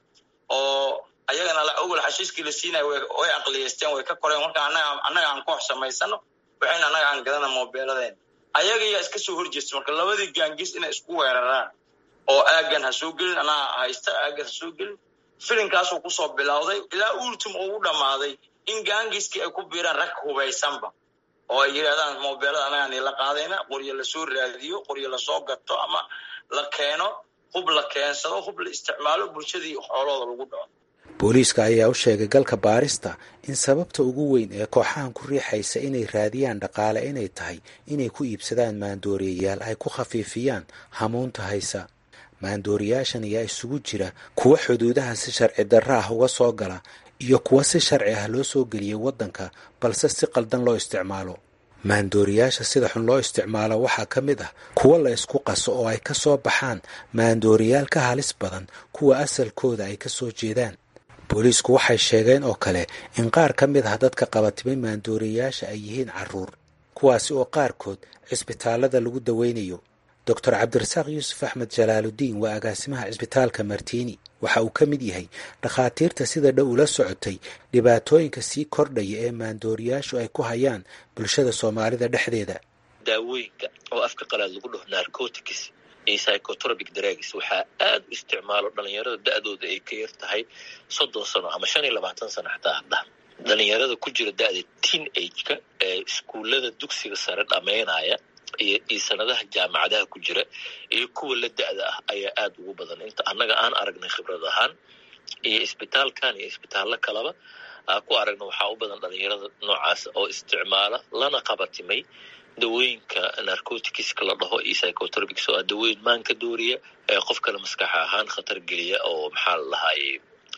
oo ayagana awal xashiiskii la siinaya way aqliyeysteen way ka koreen marka anaga annaga aan koox samaysano waxayna annaga aan gadana mobeeladeen ayagayaa iska soo horjeesta marka labadii gaangis inay isku weeraraan oo aagan ha soo gelin anaa haysta aagan ha soo gelin filinkaasuu kusoo bilowday ilaa ultim uu u dhammaaday in gaangiskii ay ku biiraan rag hubaysanba oo ay yidhahdaan mobeelada anagaan la qaadayna qoryo lasoo raadiyo qoryo lasoo gato ama la keeno hub la keensado hub la isticmaalo bulshadii xoolooda lagu dhaco booliiska ayaa u sheegay galka baarista in sababta ugu weyn ee kooxahan ku riixaysa inay raadiyaan dhaqaale inay tahay inay ku iibsadaan maandooriyayaal ay ku khafiifiyaan hamuunta haysa maandooriyaashan ayaa isugu jira kuwa xuduudaha si sharci darro ah uga soo gala iyo kuwa si sharci ah loo soo geliyay waddanka balse si qaldan loo isticmaalo maandooriyaasha sida xun loo isticmaalo waxaa ka mid ah kuwa la isku qaso oo ay ka soo baxaan maandooriyaal ka halis badan kuwa asalkooda ay ka soo jeedaan booliisku waxay sheegeen oo kale in qaar ka mid ah dadka qabatimay maandooriyayaasha ay yihiin carruur kuwaasi oo qaarkood cisbitaallada lagu daweynayo doctor cabdirasaaq yuusuf axmed jalaaludiin waa agaasimaha cisbitaalka martiini waxa uu ka mid yahay dhakhaatiirta sida dhow ula socotay dhibaatooyinka sii kordhaya ee maandooriyaashu ay ku hayaan bulshada soomaalida dhexdeeda daawooyinka oo afka qalaad lagu dhaho narcotics iyo psychotropic drugs waxaa aad u isticmaalo dhalinyarada da-dooda ay ka yar tahay soddon sano ama shan iyo labaatan sano xataa hadda dhalinyarada ku jira da-da teen ageka ee iskuullada dugsiga sare dhammaynaya iyo iyo sanadaha jaamacadaha ku jira iyo kuwa la da-da ah ayaa aad ugu badan inta annaga aan aragnay khibrad ahaan iyo isbitaalkan iyo isbitaallo kaleba aa ku aragna waxaa u badan dhalinyarada noocaas oo isticmaala lana qabatimay dawooyinka narcoticska la dhaho iyo psychotropics oo ah dawooyin maanka dooriya ee qofkana maskax ahaan khatar geliya oo maxaa la dhahaye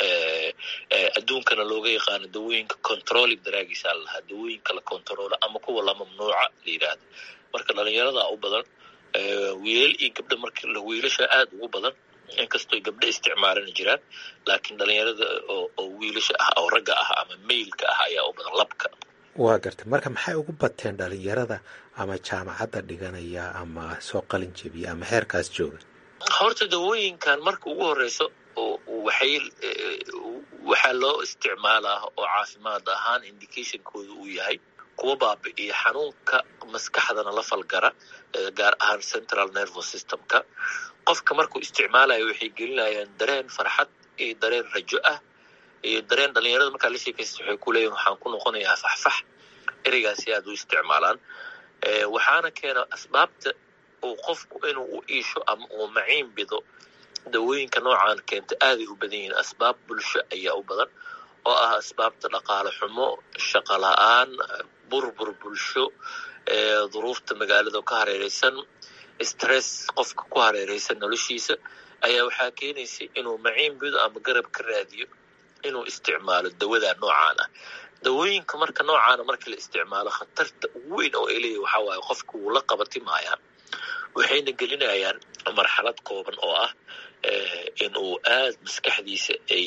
adduunkana looga yaqaano dawooyinka controlling daraagiisa la lahaa dawooyinka la controlo ama kuwa la mamnuuca la yidhaahdo marka dhalinyarada u badan wiilal iyo gabdho marka wiilasha aad ugu badan inkastoo gabdho isticmaalana jiraan laakiin dhalinyarada oo wiilasha ah oo ragga ah ama mailka ah ayaa u badan labka waa gartay marka maxay ugu bateen dhalinyarada ama jaamacadda dhiganaya ama soo qalin jebiya ama heerkaas jooga horta dawooyinkan marka ugu horeyso waxay waxaa loo isticmaalaa oo caafimaad ahaan indicationkooda uu yahay kuwa baabi'iya xanuunka maskaxdana la falgara gaar ahaan central nervous systemka qofka markuu isticmaalayo waxay gelinayaan dareen farxad iyo dareen rajo ah iyo dareen dhalinyarada markaa la sheekaysta waxay ku leeyihin waxaan ku noqonayaa faxfax ereygaasi aad u isticmaalaan waxaana keena asbaabta uu qofku inuu u iisho ama uu maciin bido dawooyinka noocan keenta aaday u badan yihiin asbaab bulsho ayaa u badan oo ah asbaabta dhaqaale xumo shaqo la-aan burbur bulsho duruufta magaalada ka hareereysan stress qofka ku hareereysan noloshiisa ayaa waxaa keenaysay inuu maciin bido ama garab ka raadiyo inuu isticmaalo dawada noocaan ah dawooyinka marka noocaana markii la isticmaalo khatarta ugu weyn oo ay leeyahy waxaa waaye qofka wuu la qabatimayaa waxayna gelinayaan marxalad kooban oo ah in uu aad maskaxdiisa ay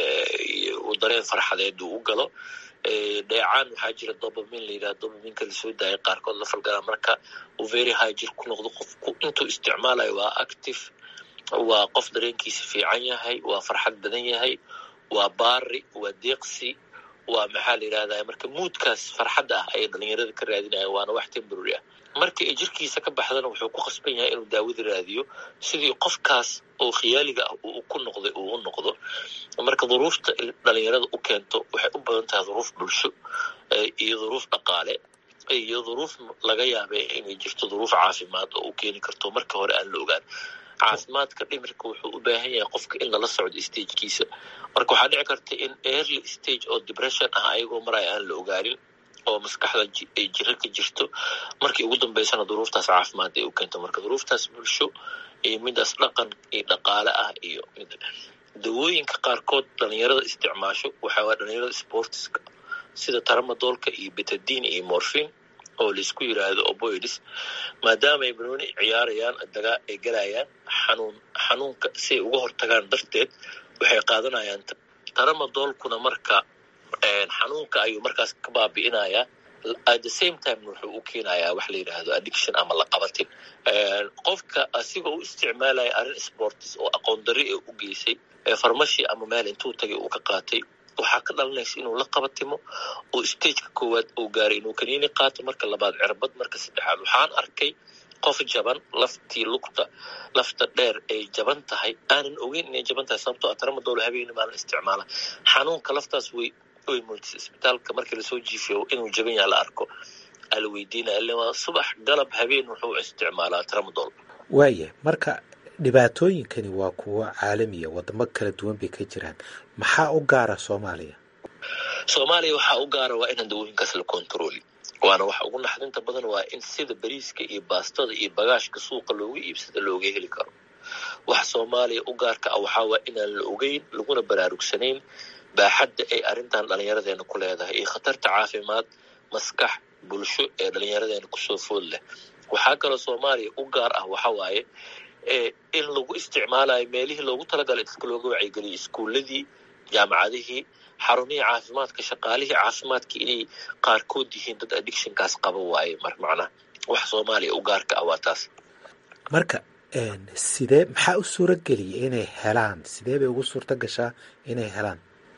dareen farxadeed uu u galo dheecaan waxaa jira dobamin la yidhaha dobaminka lasoo daaya qaarkood la falgalaa marka uu very high jir ku noqdo qofku intuu isticmaalayo waa active waa qof dareenkiisa fiican yahay waa farxad badan yahay waa baari waa deeqsi waa maxaa la yidhahdaa marka muudkaas farxadda ah ayay dhalinyarada ka raadinayaan waana wax temporary ah marka ay jirkiisa ka baxdana wuxuu ku khasban yahay inuu daawada raadiyo sidii qofkaas oo khiyaaliga ah uu ku noqday uu u noqdo marka duruufta dhalinyarada u keento waxay u badan tahay duruuf bulsho iyo duruuf dhaqaale iyo duruuf laga yaabay inay jirto duruuf caafimaad oo u keeni karto marka hore aan la ogaan caafimaadka dhimirka wuxuu u baahan yahay qofka in lala socdo stagekiisa marka waxaa dhici karta in early stage oo depression ah ayagoo maraya aan la ogaanin oo maskaxda ay jiro ka jirto markii ugu dambeysana duruuftaas caafimaad ay u keento marka duruuftaas bulsho iyo midaas dhaqan iyo dhaqaale ah iyo mid dawooyinka qaarkood dhalinyarada isticmaasho waxaa waa dhalinyarada sportiska sida taramadoolka iyo betadin iyo morphin oo laisku yiraahdo oboids maadaama ay banooni ciyaarayaan dagaa ay galayaan xanuun xanuunka si ay uga hortagaan darteed waxay qaadanayaan taramadoolkuna marka xanuunka ayuu markaas ka baabi'inayaa at the same time wuxuu u keenayaa wax la yidhaahdo addiction ama laqabatin qofka asigoo u isticmaalaya arrin sportis oo aqoon dari ee u geysay farmashi ama meel intuu tagay uu ka qaatay waxaa ka dhalanaysa inuu la qabatimo oo stageka koowaad uu gaaray inuu kaniini qaato marka labaad cirbad marka saddexaad waxaan arkay qof jaban laftii lugta lafta dheer ay jaban tahay aanan ogeyn inay jaban tahay sababtoo ah taramadoolo habeeni maalin isticmaala xanuunka laftaas way way muujisay isbitaalka markii lasoo jiifiyo inuu jaban yaha la arko ala weydiinaya ille waa subax galab habeen wuxuu isticmaalaa tramadol waaya marka dhibaatooyinkani waa kuwo caalamiya wadamo kala duwan bay ka jiraan maxaa u gaara soomaaliya soomaaliya waxaa u gaara waa inaan dawooyinkaas la kontrooli waana waxa ugu naxdinta badan waa in sida bariiska iyo baastada iyo bagaashka suuqa looga iibsada looga heli karo waxa soomaaliya u gaarka ah waxaa waa inaan la ogeyn laguna baraarugsanayn baaxadda ay arrintan dhallinyaradeena ku leedahay iyo khatarta caafimaad maskax bulsho ee dhallinyaradeena kusoo food leh waxaa kaloo soomaaliya u gaar ah waxa waaye in lagu isticmaalayo meelihii loogu talagalay dadka looga wacyigeliyo iskuuladii jaamacadihii xarumihii caafimaadka shaqaalihii caafimaadka inay qaarkood yihiin dad addictionkaas qaba waaye mar macnaha wax soomaaliya u gaarka ah waa taas marka sidee maxaa u suura geliyay inay helaan sidee bay ugu suurta gashaa inay helaan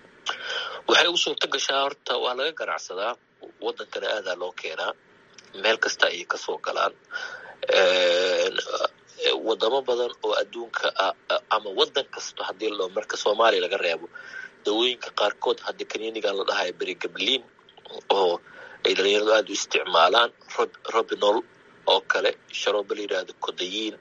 waxay ugu suurta gashaa horta waa laga ganacsadaa waddankana aadaa loo keenaa meel kasta ayay kasoo galaan wadamo badan oo adduunka ah ama waddan kasto haddii loo marka soomaaliya laga reebo dawooyinka qaarkood hadda kaniinigan la dhahayo berigabliin oo ay dhalinyaradu aada u isticmaalaan robinol oo kale sharooba la yidhaahdo kodayiin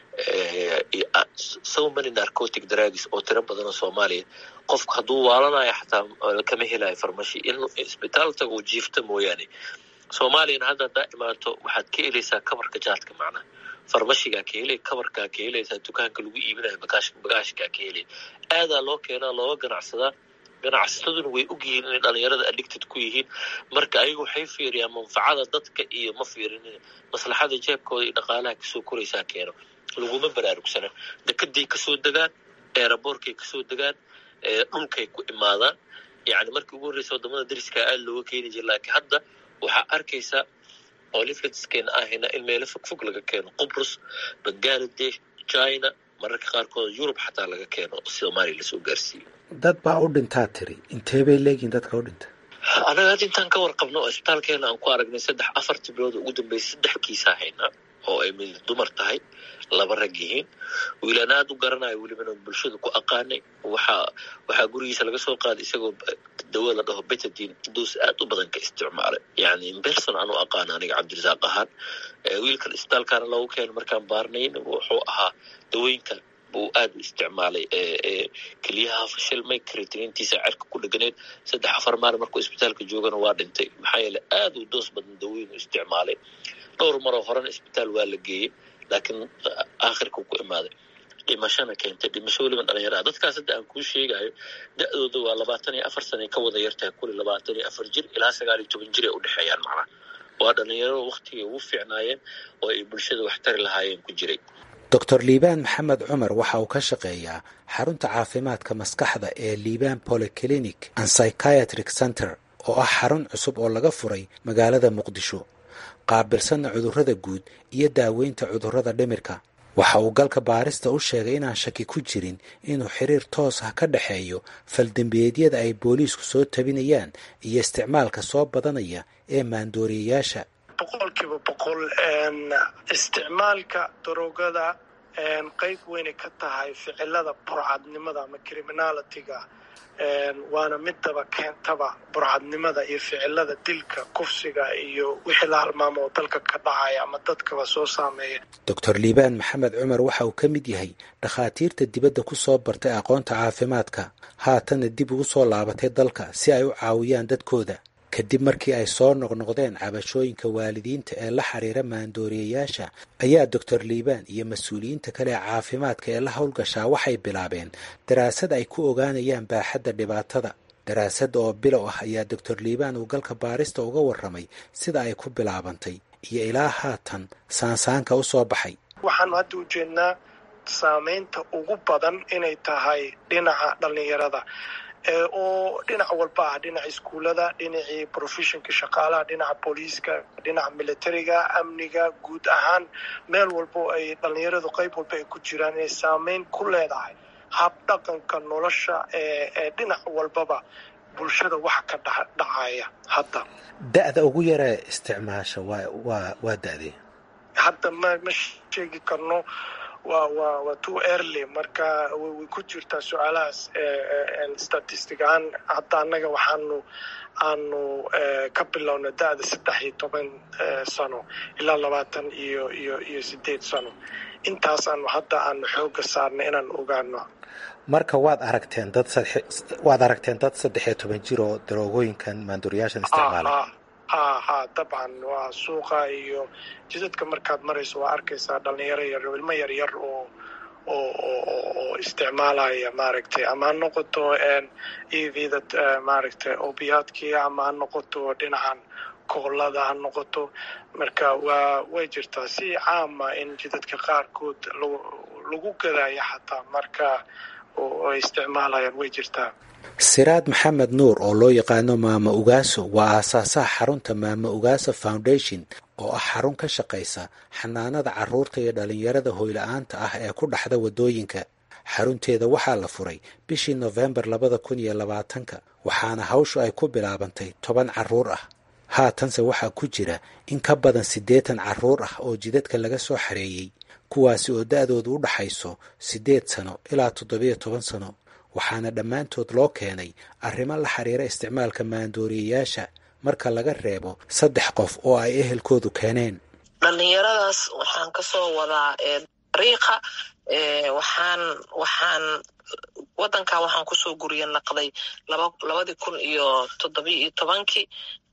so many narcotic drugs oo tiro badan oo soomaaliya qofku hadduu waalanayo xataa kama helayo farmashi in isbitaal tago uu jiifta mooyaane soomaaliyana hadda haddaa imaato waxaad ka helaysaa kabarka jaadka macnaha farmashigaa ka helay kabarkaa ka helaysaa dukaanka lagu iibinayo bagaashkaa ka helay aadaa loo keenaa looga ganacsadaa ganacsataduna way ogyihiin inay dhalinyarada addicted ku yihiin marka ayaga waxay fiiriyaan manfacada dadka iyo ma fiirinin maslaxada jeebkooda iyo dhaqaalaha kasoo koraysaa keeno laguma baraarugsana dekeday kasoo degaan eeraboorkay kasoo degaan dhulkay ku imaadaan yani markii ugu horreysa wadamada dariskaa aada looga keeni jira laakiin hadda waxaa arkaysaa oo lifletskeena ahayna in meelo fogfog laga keeno qubrus bangaladesh china mararka qaarkood yurub xataa laga keeno soomaaliya lasoo gaarsiiyo dad baa u dhintaa tiri intee bay leegihin dadka u dhinta anaga hadda intaan ka warqabno oo isbitaalkeena aan ku aragnay saddex afartii bilood ugu dambeysay saddex kiisaa haynaa oo ay mid dumar tahay laba rag yihiin wiilaan aada u garanayo welibana bulshada ku aqaanay waxaa waxaa gurigiisa laga soo qaaday isagoo dawo la dhaho betadin doos aad u badan ka isticmaalay yani imberson aan u aqaana aniga cabdirasaaq ahaan wiilkan isbitaalkaana loogu keeno markaan baarnayn wuxuu ahaa dawooyinkan buu aada u isticmaalay keliyaha fashilmay karitiniintiisa cerka ku dheganayd saddex afar maalin markuu isbitaalka joogana waa dhintay maxaa yeele aada u doos badan dawooyin u isticmaalay dhowr maroo horena isbitaal waa la geeyey laakiin aakhirkuu ku imaaday dhimashana keentay dhimasho weliba dhalinyarada dadkaas hadda aan kuu sheegayo da-dooda waa labaatan iyo afar sana ka wada yartahay kuli labaatan iyo afar jir ilaa sagaal iyo toban jir ay udhexeeyaan macnaha waa dhalinyaro waktigay ugu fiicnaayeen oo ay bulshada wax tari lahaayeen ku jiray doctor liibaan maxamed cumar waxa uu ka shaqeeyaa xarunta caafimaadka maskaxda ee liibaan polyclinic and psychiatric center oo ah xarun cusub oo laga furay magaalada muqdisho qaabilsanna cudurrada guud iyo daaweynta cudurrada dhimirka waxa uu galka baarista u sheegay inaan shaki ku jirin inuu xiriir toos ah ka dhexeeyo faldembiyeedyada ay booliisku soo tabinayaan iyo isticmaalka soo badanaya ee maandooriyayaasha boqolkiiba boqol isticmaalka daroogada qeyb weynay ka tahay ficilada burcadnimada ama criminalitiga waana midaba keentaba burcadnimada iyo ficilada dilka kufsiga iyo wixii la halmaamo oo dalka ka dhacaya ama dadkaba soo saameeya doctor liibaan maxamed cumar waxa uu ka mid yahay dhakhaatiirta dibadda ku soo bartay aqoonta caafimaadka haatanna dib ugu soo laabatay dalka si ay u caawiyaan dadkooda kadib markii ay soo noqnoqdeen cabashooyinka waalidiinta ee la xiriira maandooriyayaasha ayaa doctor liibaan iyo mas-uuliyiinta kale ee caafimaadka ee la howlgashaa waxay bilaabeen daraasad ay ku ogaanayaan baaxadda dhibaatada daraasadda oo bilow ah ayaa doctor liibaan uu galka baarista uga warramay sida ay ku bilaabantay iyo ilaa haatan saansaanka u soo baxay waxaanu hadda ujeednaa saameynta ugu badan inay tahay dhinaca dhallinyarada oo dhinac walba ah dhinaca iskuullada dhinacii professionka shaqaalaha dhinaca booliiska dhinaca militariga amniga guud ahaan meel walbo ay dhallinyaradu qayb walba ay ku jiraan inay saameyn ku leedahay habdhaqanka nolosha ee dhinac walbaba bulshada waxa ka dhacaya hadda da-da ugu yaree isticmaasha waa waa waa da-dee hadda ma ma sheegi karno waa waa waa too early marka way ku jirtaa su-aalahaas statistic ahaan hadda annaga waxaanu aanu ka bilowna da-da saddex iyo toban sano ilaa labaatan iyo iyo iyo sideed sano intaasaanu hadda aanu xooga saarnay inaan ogaano marka waad aragteen dad waad aragteen dad saddex iyo toban jir oo daroogooyinkan maanduuriyaashan isticmaala ha ha dabcan waa suuqa iyo jidadka markaad marayso waa arkaysaa dhalinyaro yar ilmo yar yar oo oo oo isticmaalaya maaragtay ama ha noqoto evda maaragtay obiyaadkii ama ha noqoto dhinacan koolada ha noqoto marka waa way jirtaa si caama in jidadka qaarkood lagu gadaya xataa marka oo ay isticmaalayaan way jirtaa siraad maxamed nuur oo loo yaqaano maama ugaaso waa aasaasaha xarunta maama ugaaso foundation oo ah xarun ka shaqaysa xanaanada carruurta iyo dhallinyarada hoyla-aanta ah ee ku dhaxda waddooyinka xarunteeda waxaa la furay bishii nofembar labada kun iyo labaatanka waxaana hawshu ay ku bilaabantay toban carruur ah haatanse waxaa ku jira in ka badan siddeetan carruur ah oo jidadka laga soo xareeyey kuwaasi oo da-doodu u dhaxayso siddeed sano ilaa toddobiyo toban sano waxaana dhammaantood loo keenay arrimo la xiriira isticmaalka maandooriyayaasha marka laga reebo saddex qof oo ay ehelkoodu keeneen dhallinyaradaas waxaan kasoo wadaa dariiqa waxaan waxaan wadanka waxaan kusoo guriya naqday laba labadii kun iyo toddobiyo iyo tobankii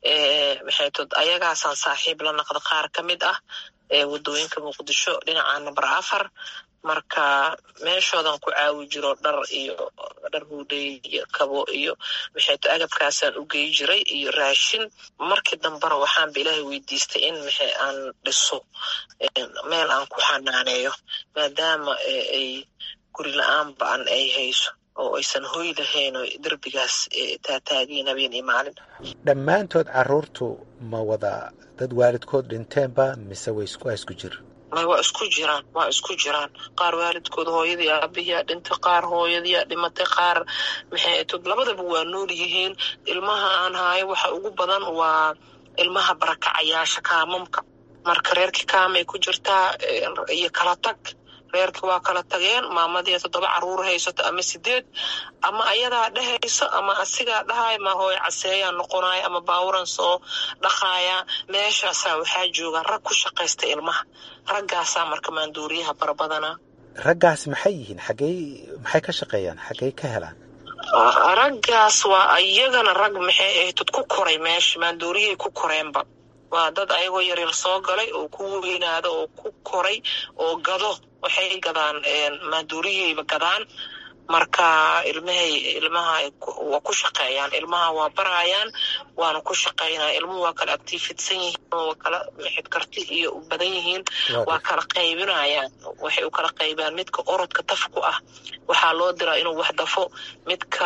maxay tod ayagaasaan saaxiib la naqda qaar ka mid ah wadooyinka muqdisho dhinaca number afar marka meeshoodan ku caawi jiro dhar iyo dhar huudhey iyo kabo iyo maxayto agabkaasaan u gey jiray iyo raashin markii dambena waxaanba ilaahay weydiistay in maxay aan dhiso meel aan ku xanaaneeyo maadaama ay guri la-aan ba-an ay hayso oo aysan hoy lahayn oo derbigaas taataagiin habeen iyo maalin dhammaantood caruurtu ma wada dad waalidkood dhinteenba mise way isku isku jir may waa isku jiraan waa isku jiraan qaar waalidkood hooyadii aabiyaa dhintay qaar hooyadiyaa dhimatay qaar maxay tod labadaba waa nool yihiin ilmaha aan haayo waxa ugu badan waa ilmaha barakacayaasha kaamamka marka reerkii kaamay ku jirtaa iyo kala tag reerkii waa kala tageen maamadii toddoba caruur haysato ama sideed ama ayadaa dhehayso ama asigaa dhahay ma hooy caseeyaa noqonaya ama baawuran soo dhaqaaya meeshaasaa waxaa jooga rag ku shaqaysta ilmaha raggaasaa marka maanduuriyaha barabadana raggaas maxay yihiin xaggey maxay ka shaqeeyaan xaggey ka helaan raggaas waa iyagana rag maxay ahayd dad ku koray meesha maanduuriyay ku koreenba waa dad ayagoo yaryar soo galay oo ku weynaada oo ku koray oo gado waxay gadaan maanduuriyayba gadaan marka ilmahay ilmaha waa ku shaqeeyaan ilmaha waa barayaan waana ku shaqeynaya ilmuhu waa kala actifidsan yihiin waa kala mixid karti iyo u badan yihiin waa kala qaybinayaan waxay u kala qaybaan midka orodka tafku ah waxaa loo diraa inuu wax dafo midka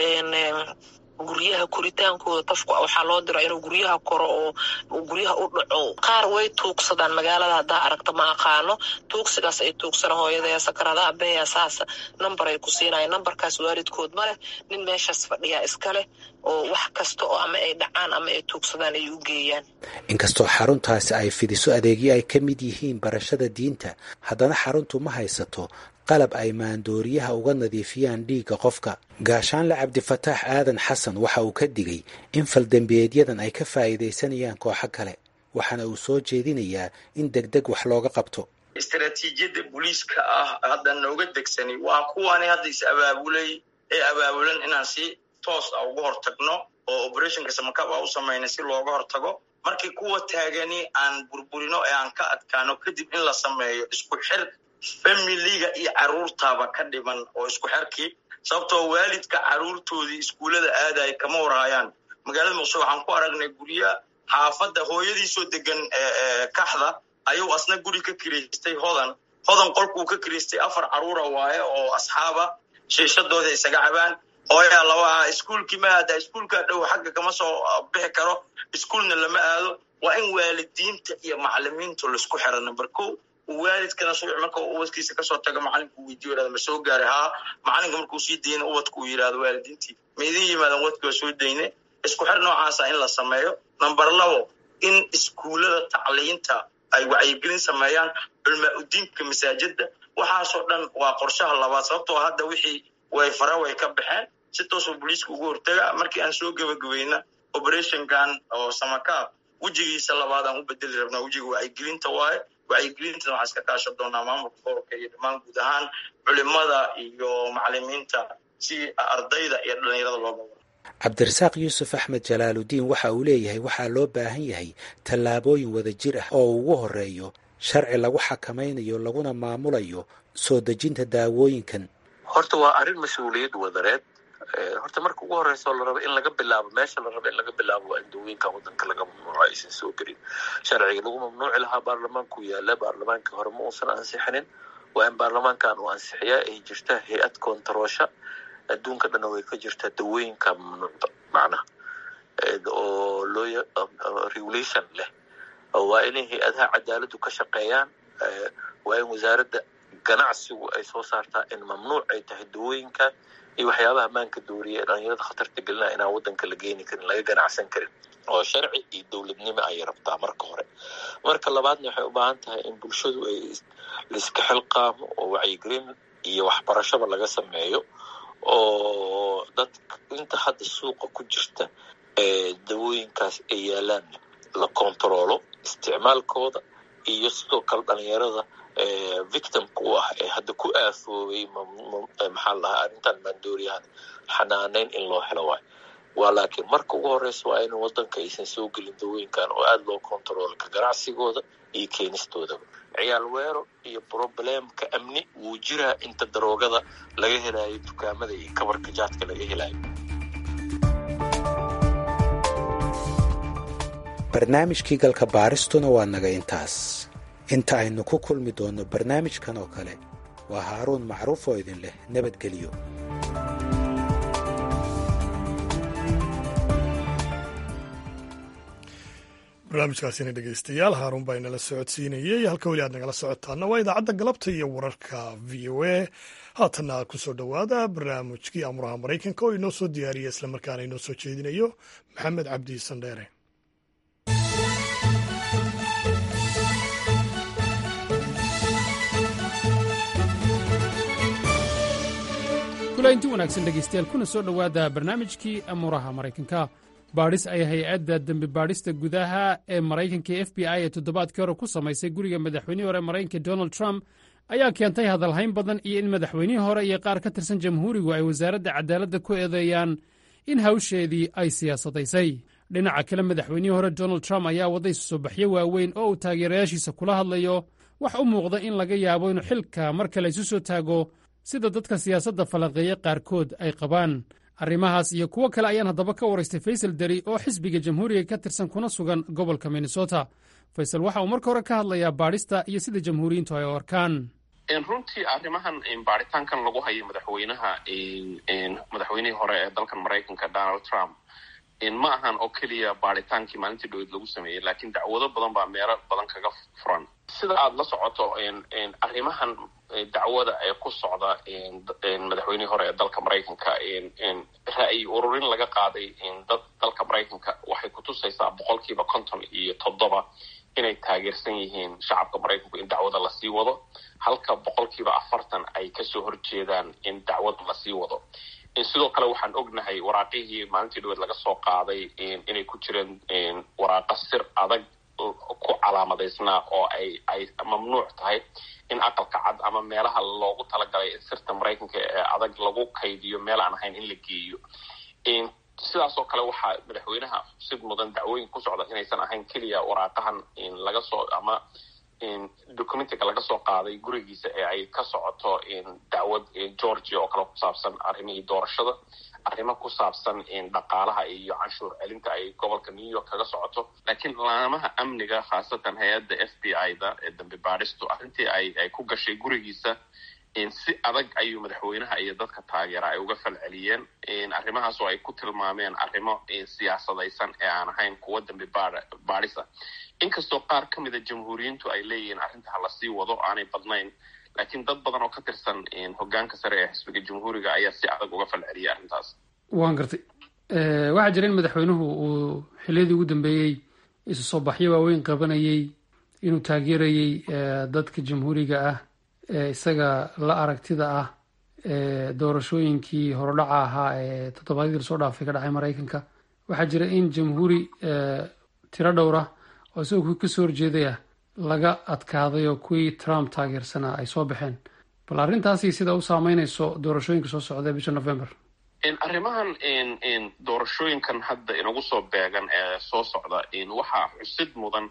guryaha koritaankooda tafku ah waxaa loo diraa inuu guryaha koro oo guryaha u dhaco qaar way tuugsadaan magaalada haddaa aragta ma aqaano tuugsigaas ay tuugsana hooyadaya sakarada abeya saasa namber ay ku siinayaan nambarkaas waalidkood ma leh nin meeshaas fadhiyaa iska leh oo wax kasta oo ama ay dhacaan ama ay tuugsadaan ay u geeyaan inkastoo xaruntaasi ay fidiso adeegyo ay ka mid yihiin barashada diinta haddana xaruntu ma haysato qalab ay maandooriyaha uga nadiifiyaan dhiigga qofka gaashaanle cabdifataax aadan xasan waxa uu ka digay in faldembiyeedyadan ay ka faa'iidaysanayaan kooxo kale waxaana uu soo jeedinayaa in deg deg wax looga qabto istaraatiijiyadda booliiska ah hadda nooga degsani waa kuwani hadda is abaabulay ee abaabulan inaan si toos ah uga hortagno oo operationka samakab a u samayna si looga hortago markii kuwa taagani aan burburino ee aan ka adkaano kadib in la sameeyo isku xir familiga iyo caruurtaaba ka dhiman oo isku xerkii sababtoo waalidka caruurtoodii iskuullada aadaya kama warhayaan magaalada muqdisho waxaan ku aragnay gurya xaafadda hooyadiisoo degan kaxda ayuu asna guri ka kiraystay hodan hodan qolkuu ka kiraystay afar caruura waaye oo asxaaba shiishadooda isaga cabaan hooyaa laba iskuulkii ma aada iskuulkaa dhow xagga kama soo bixi karo iskuulna lama aado waa in waalidiinta iyo macalimiintu laisku xira number ko waalidkana subax marka ubadkiisa kasoo taga macalinku weydiyo yihahdo ma soo gaaray haa macalinka markuu sii dayna ubadku uu yidhahdo waalidiintii ma idin yimaadan ubadki waa soo dayne isku xir noocaasa in la sameeyo number labo in iskuullada tacliinta ay wacyigelin sameeyaan culmaa udiinka masaajida waxaasoo dhan waa qorshaha labaad sababtoo hadda wixii way fara way ka baxeen si toosoo booliiska ugu hortaga markii aan soo gebagabayna operationkan oo samakaab wejigiisa labaadaan u bedeli rabnaa wejiga wacyigelinta waaye wacyigelintana waxaa iska kaashan doonaa maamulka gobolka iyo dhammaan guud ahaan culimada iyo macalimiinta si ardayda iyo dhalinyarada looga wado cabdirasaaq yuusuf axmed jalaaludiin waxa uu leeyahay waxaa loo baahan yahay tallaabooyin wadajir ah oo ugu horeeyo sharci lagu xakamaynayo laguna maamulayo soo dejinta daawooyinkan horta waa arrin mas-uuliyad wadareed horta marka ugu horeysa la rabo in laga bilaabo meesha la rabo in laga bilaabo waa in dawooyinka wadanka laga mamnuuco aysan soo gelin sharciga lagu mamnuuci lahaa baarlamaanku yaala baarlamaankii hore ma uusan ansixinin waa in baarlamaankan uu ansixiyaa ay jirta hay-ad kontaroosha adduunka dhanna way ka jirtaa dawooyinka mamnuucda macnaha oo loo regulation leh waa inay hay-adaha cadaaladdu ka shaqeeyaan waa in wasaaradda ganacsigu ay soo saartaa in mamnuuc ay tahay dawooyinkan iyo waxyaabaha maanka dooriya ee dhalinyarada khatarta gelinaa inaan wadanka la geeni karin laga ganacsan karin oo sharci iyo dowladnimo ayay rabtaa marka hore marka labaadna waxay u baahan tahay in bulshadu ay laiska xilqaamo oo wacyigelin iyo waxbarashaba laga sameeyo oo dad inta hadda suuqa ku jirta ee dawooyinkaas ay yaalaan la kontaroolo isticmaalkooda iyo sidoo kale dhalinyarada victimka u ah ee hadda ku aafoobay maxaa la dhahaa arrintan maandooriyahan xanaaneyn in loo helo waayo waa laakiin marka ugu horeysa waa in wadanka aysan soo gelin dawooyinkan oo aada loo kontaroolo ka ganacsigooda iyo keenistoodaba ciyaal weero iyo problemka amni wuu jiraa inta daroogada laga helayo dukaamada iyo kabarka jaadka laga helayo barnaamijkii galka baaristuna waa naga intaas inta aynu ku kulmi doonno barnaamijkan oo kale waa haaruun macruuf oo idin leh nabadgelyo barnaamijkaasina dhegeystayaal haaruun baa inala socodsiinayey halka weli aad nagala socotaana waa idaacadda galabta iyo wararka v o a haatanna ku soo dhowaada barnaamijkii amuraha maraykanka oo inoo soo diyaariya islamarkaana inoo soo jeedinayo maxamed cabdi sandheere inti wanaagsan dhegaystayaal kuna soo dhowaada barnaamijkii amuuraha maraykanka baadhis ay hay-adda dembi baadhista gudaha ee maraykanka f b i ee toddobaadkii hore ku samaysay guriga madaxweynihii hore maraykanka donald trump ayaa keentay hadalhayn badan iyo in madaxweynihii hore iyo qaar ka tirsan jamhuurigu ay wasaaradda cadaaladda ku eedeeyaan in hawsheedii ay siyaasadaysay dhinaca kale madaxweynihii hore donald trump ayaa wadday soo baxyo waaweyn oo uu taageerayaashiisa kula hadlayo wax u muuqda in laga yaabo inuu xilka mar kale isu soo taago sida dadka siyaasadda falanqeeya qaarkood ay qabaan arrimahaas iyo kuwo kale ayaan haddaba ka waraystay faysal deri oo xisbiga jamhuuriga ka tirsan kuna sugan gobolka minnesota faysal waxa uu marka hore ka hadlayaa baadhista iyo sida jamhuuriyiintu ay u arkaan runtii arrimahan baaritaankan lagu hayo madaxweynaha madaxweynihii hore ee dalkan maraykanka donald trump ma ahan oo keliya baaritaankii maalintii dhaweyd lagu sameeyey laakiin dacwado badan baa meelo badan kaga furan sida aada la socoto arrimahan dacwada ee ku socda madaxweynihii hore ee dalka maraykanka ra'yi ururin laga qaaday dad dalka maraykanka waxay kutusaysaa boqolkiiba konton iyo toddoba inay taageersan yihiin shacabka maraykanku in dacwada lasii wado halka boqolkiiba afartan ay kasoo horjeedaan in dacwada lasii wado sidoo kale waxaan ognahay waraaqihii maalintii dhaweed laga soo qaaday inay ku jireen waraaqa sir adag ku calaamadaysnaa oo ay ay mamnuuc tahay in aqalka cad ama meelaha loogu talagalay sirta maraykanka ee adag lagu kaydiyo meel aan ahayn in la geeyo sidaasoo kale waxaa madaxweynaha sid mudan dacwooyin ku socda inaysan ahayn keliya waraaqahan laga soo ama documentiga laga soo qaaday gurigiisa ee ay ka socoto dacwad georgia oo kale ku saabsan arrimihii doorashada arrimo ku saabsan dhaqaalaha iyo canshuur celinta ay gobolka new york kaga socoto laakiin laamaha amniga khaasatan hay-adda f b i da ee dambi baadhistu arrintii ay ay ku gashay gurigiisa si adag ayuu madaxweynaha iyo dadka taageera ay uga falceliyeen arrimahaas oo ay ku tilmaameen arrimo siyaasadaysan ee aan ahayn kuwa dambi baadhisa inkastoo qaar ka mida jamhuuriyiintu ay leeyihiin arrinta ha lasii wado aanay badnayn laakiin dad badan oo ka tirsan hogaanka sare ee xisbiga jamhuuriga ayaa si adag uga falceliyay arrintaas waan gartay waxaa jira in madaxweynuhu uu xiliyadii ugu dambeeyey isu soo baxyo waaweyn qabanayey inuu taageerayey dadka jamhuuriga ah ee isaga la aragtida ah ee doorashooyinkii horodhaca ahaa ee toddobaadyadii lasoo dhaafay ka dhacay maraykanka waxaa jira in jamhuuri tiro dhowra oo isagoo kasoo horjeeday ah laga adkaaday oo kuwii trump taageersanaa ay soo baxeen bal arrintaasi sida u saameynayso doorashooyinka soo socda bisha november arrimahan doorashooyinkan hadda inagu soo beegan ee soo socda waxaa xusid mudan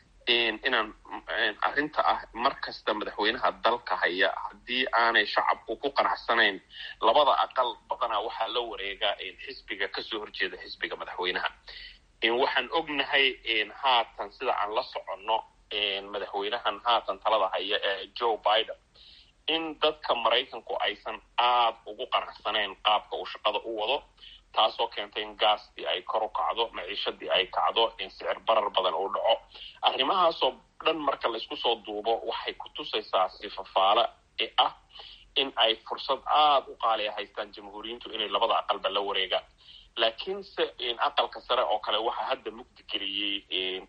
inaan arrinta ah mar kasta madaxweynaha dalka haya haddii aanay shacabku ku qanacsanayn labada aqal badanaa waxaa la wareegaa xisbiga kasoo horjeeda xisbiga madaxweynaha waxaan ognahay haatan sida aan la soconno madaxweynahan haatan talada haya ee joe biden in dadka maraykanku aysan aada ugu qanacsanayn qaabka uu shaqada u wado taasoo keentay in gaastii ay kor u kacdo maciishadii ay kacdo in sicir barar badan uu dhaco arrimahaasoo dhan marka laysku soo duubo waxay ku tusaysaa sifafaale ee ah in ay fursad aada u qaaliya haystaan jamhuuriyiintu inay labada aqalba la wareegaan laakiinse aqalka sare oo kale waxaa hadda mugdi geliyey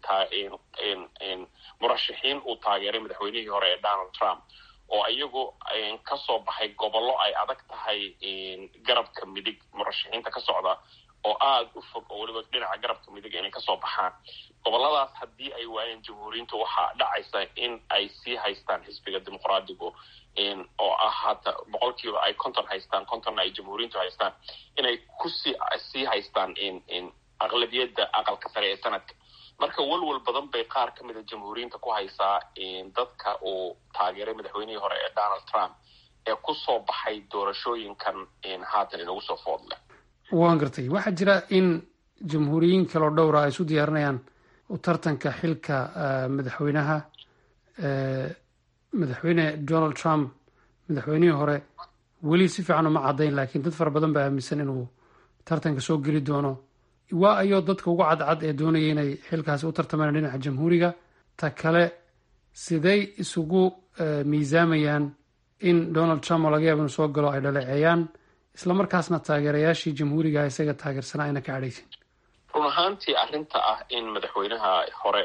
murashaxiin uu taageeray madaxweynihii hore ee donald trump oo iyagu kasoo baxay gobollo ay adag tahay garabka midig murashaxiinta ka socda oo aada u fog oo weliba dhinaca garabka midig inay kasoo baxaan gobolladaas haddii ay waayeen jamhuuriyiintu waxaa dhacaysa in ay sii haystaan xisbiga dimuqraadigu oo ah hata boqolkiiba ay konton haystaan kontonna ay jamhuuriyiintu haystaan inay kusii sii haystaan aqlabiyadda aqalka sare ee sanadka marka walwal badan bay qaar ka mida jamhuuriyiinta ku haysaa dadka uu taageeray madaxweynihii hore ee donald trump ee kusoo baxay doorashooyinkan haatan inagu soo foodleh waan gartay waxaa jira in jamhuuriyiin kaloo dhowra ay isu diyaarinayaan u tartanka xilka madaxweynaha madaxweyne donald trump madaxweynihii hore weli si fiican uma caddayn laakiin dad fara badan baa aaminsan inuu tartanka soo geli doono waa ayoo dadka ugu cadcad ee doonaya inay xilkaasi u tartamaan dhinaca jamhuuriga ta kale siday isugu miisaamayaan in donald trump oo laga yaaba inuu soo galo ay dhaleeceeyaan islamarkaasna taageerayaashii jamhuuriga isaga taageersanaa ayna ka cadhaysin run ahaantii arrinta ah in madaxweynaha hore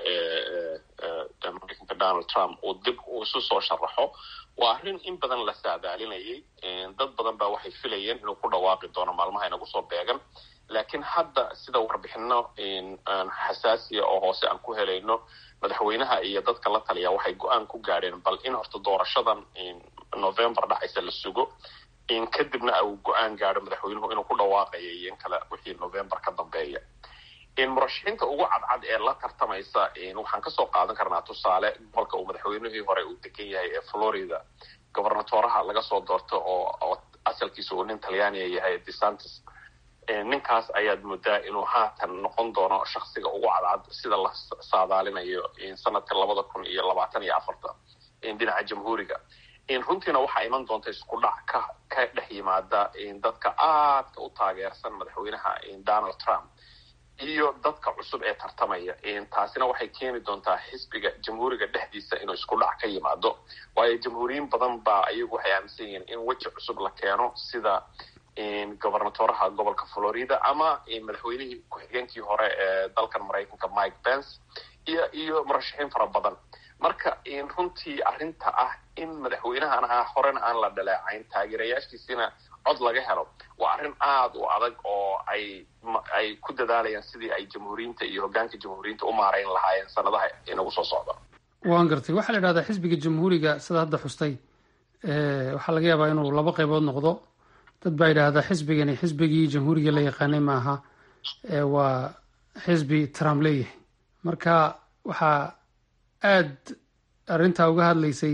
ee mareykanka donald trump uu dib uu isu soo sharaxo waa arrin in badan la saadaalinayay dad badan baa waxay filayeen inuu ku dhawaaqi doono maalmaha inagu soo beegan laakiin hadda sida warbixino xasaasiya oo hoose aan ku helayno madaxweynaha iyo dadka la taliya waxay go-aan ku gaadheen bal in horta doorashadan november dhacaysa la sugo kadibna uu go-aan gaadho madaxweynuhu inuu ku dhawaaqayo iyo in kale wixii november ka dambeeya murashaxiinta ugu cadcad ee la tartamaysa waxaan kasoo qaadan karnaa tusaale gobolka uu madaxweynihii hore uu degan yahay ee florida gobernatoraha laga soo doorto oo asalkiisa uu nin talyaaniya yahay desantis ninkaas ayaad moodaa inuu haatan noqon doono shaksiga ugu cadcad sida la saadaalinayo sanadka labada kun iyo labaatan iyo afarta dhinaca jamhuuriga runtiina waxaa iman doonta isku dhac ka ka dhex yimaada dadka aadka u taageersan madaxweynaha donald trump iyo dadka cusub ee tartamaya taasina waxay keeni doontaa xisbiga jamhuuriga dhexdiisa inuu isku dhac ka yimaado waayo jamhuuriyiin badan baa ayagu waxay aaminsan yihiin in weji cusub la keeno sida gobernatoraha gobolka florida ama madaxweynihii ku-xigeenkii hore ee dalkan maraykanka mike pence iyo iyo murashaxiin fara badan marka runtii arrinta ah in madaxweynahana horena aan la dhaleecayn taageerayaashiisina cod laga helo waa arrin aada u adag oo ay ay ku dadaalayaan sidii ay jamhuuriyiinta iyo hoggaanka jamhuuriyiinta u maarayn lahaayeen sanadaha inagu soo socda waan gartay waxaa la idhahdaa xisbiga jamhuuriga sida hadda xustay waxaa laga yaabaa inuu laba qaybood noqdo dad baa yidhaahdaa xisbigani xisbigii jamhuuriga la yaqaanay maaha waa xisbi trump leeyahay marka waxaa aad arrintaa uga hadlaysay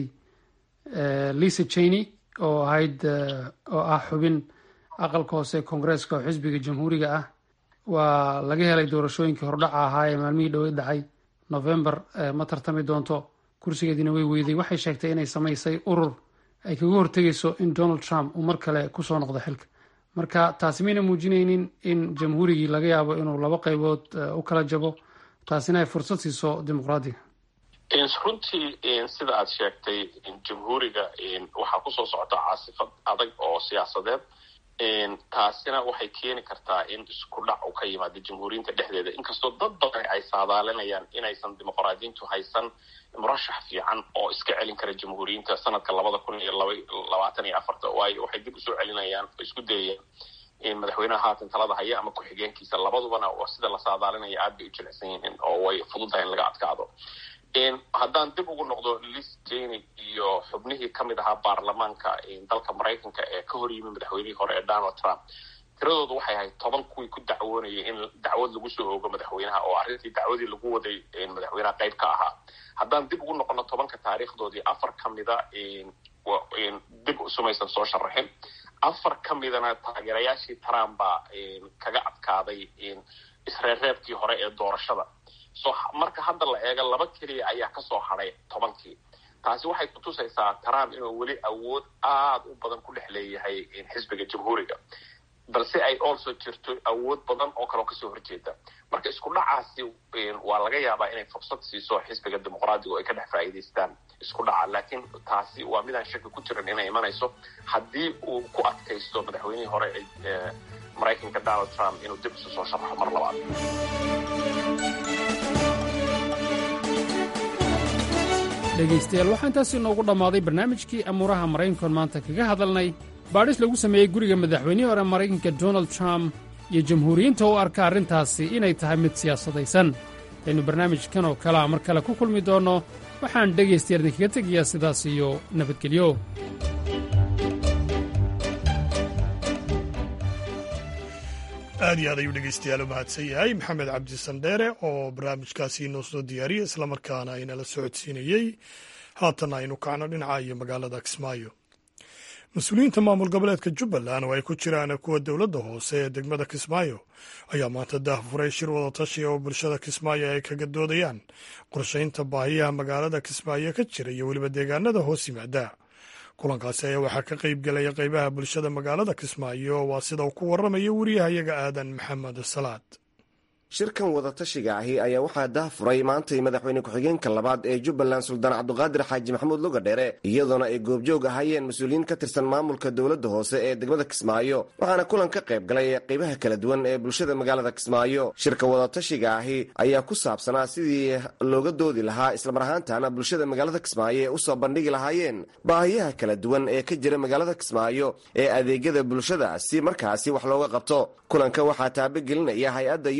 lisa cheney oo ahayd oo ah xubin aqalka hoose koongareeska oo xisbiga jamhuuriga ah waa laga helay doorashooyinkii hordhaca ahaa ee maalmihii dhaweyd dhacay november ma tartami doonto kursigeediina way weyday waxay sheegtay inay samaysay urur ay kaga hortegayso in donald trump uu mar kale kusoo noqdo xilka marka taasi mayna muujinaynin in jamhuurigii laga yaabo inuu laba qaybood u kala jabo taasina ay fursad siiso dimuqraadiga runtii sida aad sheegtay jamhuuriga waxaa kusoo socota caasifad adag oo siyaasadeed taasina waxay keeni kartaa in isku dhac uu ka yimaado jamhuuriyinta dhexdeeda inkastoo dad badan ay saadaalinayaan inaysan dimuqraadiyiintu haysan murashax fiican oo iska celin kara jamhuuriyiinta sanadka labada kun iyo labaatan iyo afarta waayo waxay dib usoo celinayaan oo isku dayayaan madaxweynaha haatan talada haya ama ku-xigeenkiisa labadubana sida la saadaalinaya aad bay u jilicsan yihiin oo way fududahay in laga adkaado haddaan dib ugu noqdo lis jeny iyo xubnihii ka mid ahaa baarlamaanka dalka maraykanka ee ka hor yimi madaxweynihii hore ee donald trump tiradoodu waxay ahayd toban kuwii ku dacwoonayay in dacwad lagu soo oogo madaxweynaha oo arrintii dacwadii lagu waday madaxweynaha qayb ka ahaa haddaan dib ugu noqono tobanka taariikhdoodii afar ka mida dib sumaysan soo sharaxin afar ka midana taageerayaashii trump baa kaga adkaaday isreerreebkii hore ee doorashada so marka hadda la eego laba keliya ayaa kasoo hadhay tobankii taasi waxay kutusaysaa trump inuu weli awood aada u badan ku dhex leeyahay xisbiga jamhuuriga balse ay also jirto awood badan oo kaleo kasoo horjeeda marka isku dhacaasi waa laga yaabaa inay fursad siiso xisbiga dimuqraadiga oo ay ka dhex faa'iidaystaan isku dhaca laakiin taasi waa midaan shaki ku jiran inay imanayso haddii uu ku adkaysto madaxweynihii hore ee maraykanka donald trump inuu dib isu soo sharaxo mar labaad dhegaystayaal waxaa intaasi inoogu dhammaaday barnaamijkii amuuraha maraykankoon maanta kaga hadalnay baadhis lagu sameeyey guriga madaxweynihii hore maraykanka donald trump iyo jamhuuriyiinta u arka arrintaasi inay tahay mid siyaasadaysan aynu barnaamijkan oo kalea mar kale ku kulmi doonno waxaan dhegaystayaal idinkaga tegayaa sidaas iyo nabadgelyo aad iyo aad ayuu dhegeystayaal u mahadsan yahay maxamed cabdi sandheere oo barnaamijkaasi inoo soo diyaariyey islamarkaana aynala socodsiinayey haatan aynu kacno dhinaca iyo magaalada kismaayo mas-uuliyiinta maamul goboleedka jubbaland oo ay ku jiraan kuwa dowladda hoose ee degmada kismaayo ayaa maanta daahfuray shir wadatashiga oo bulshada kismaayo ay kaga doodayaan qorshaynta baahiyaha magaalada kismaayo ka jira iyo weliba deegaanada hoos yimaada kulankaasi ayaa waxaa ka qayb gelaya qaybaha bulshada magaalada kismaayo waa sida uu ku waramayo wariyahayaga aadan maxamed salaad shirkan wadatashiga ahi ayaa waxaa daahfuray maantay madaxweyne ku-xigeenka labaad ee jubbaland suldaan cabduqaadir xaaji maxamuud lugadheere iyadoona ay goobjoog ahaayeen mas-uuliyiin ka tirsan maamulka dowladda hoose ee degmada kismaayo waxaana kulan ka qayb galay qaybaha kala duwan ee bulshada magaalada kismaayo shirka wadatashiga ahi ayaa ku saabsanaa sidii looga doodi lahaa islamar ahaantana bulshada magaalada kismaayo ee usoo bandhigi lahaayeen baahiyaha kala duwan ee ka jira magaalada kismaayo ee adeegyada bulshada si markaasi wax looga qabto kulanka waxaa taabagelinaya hay-adda u s a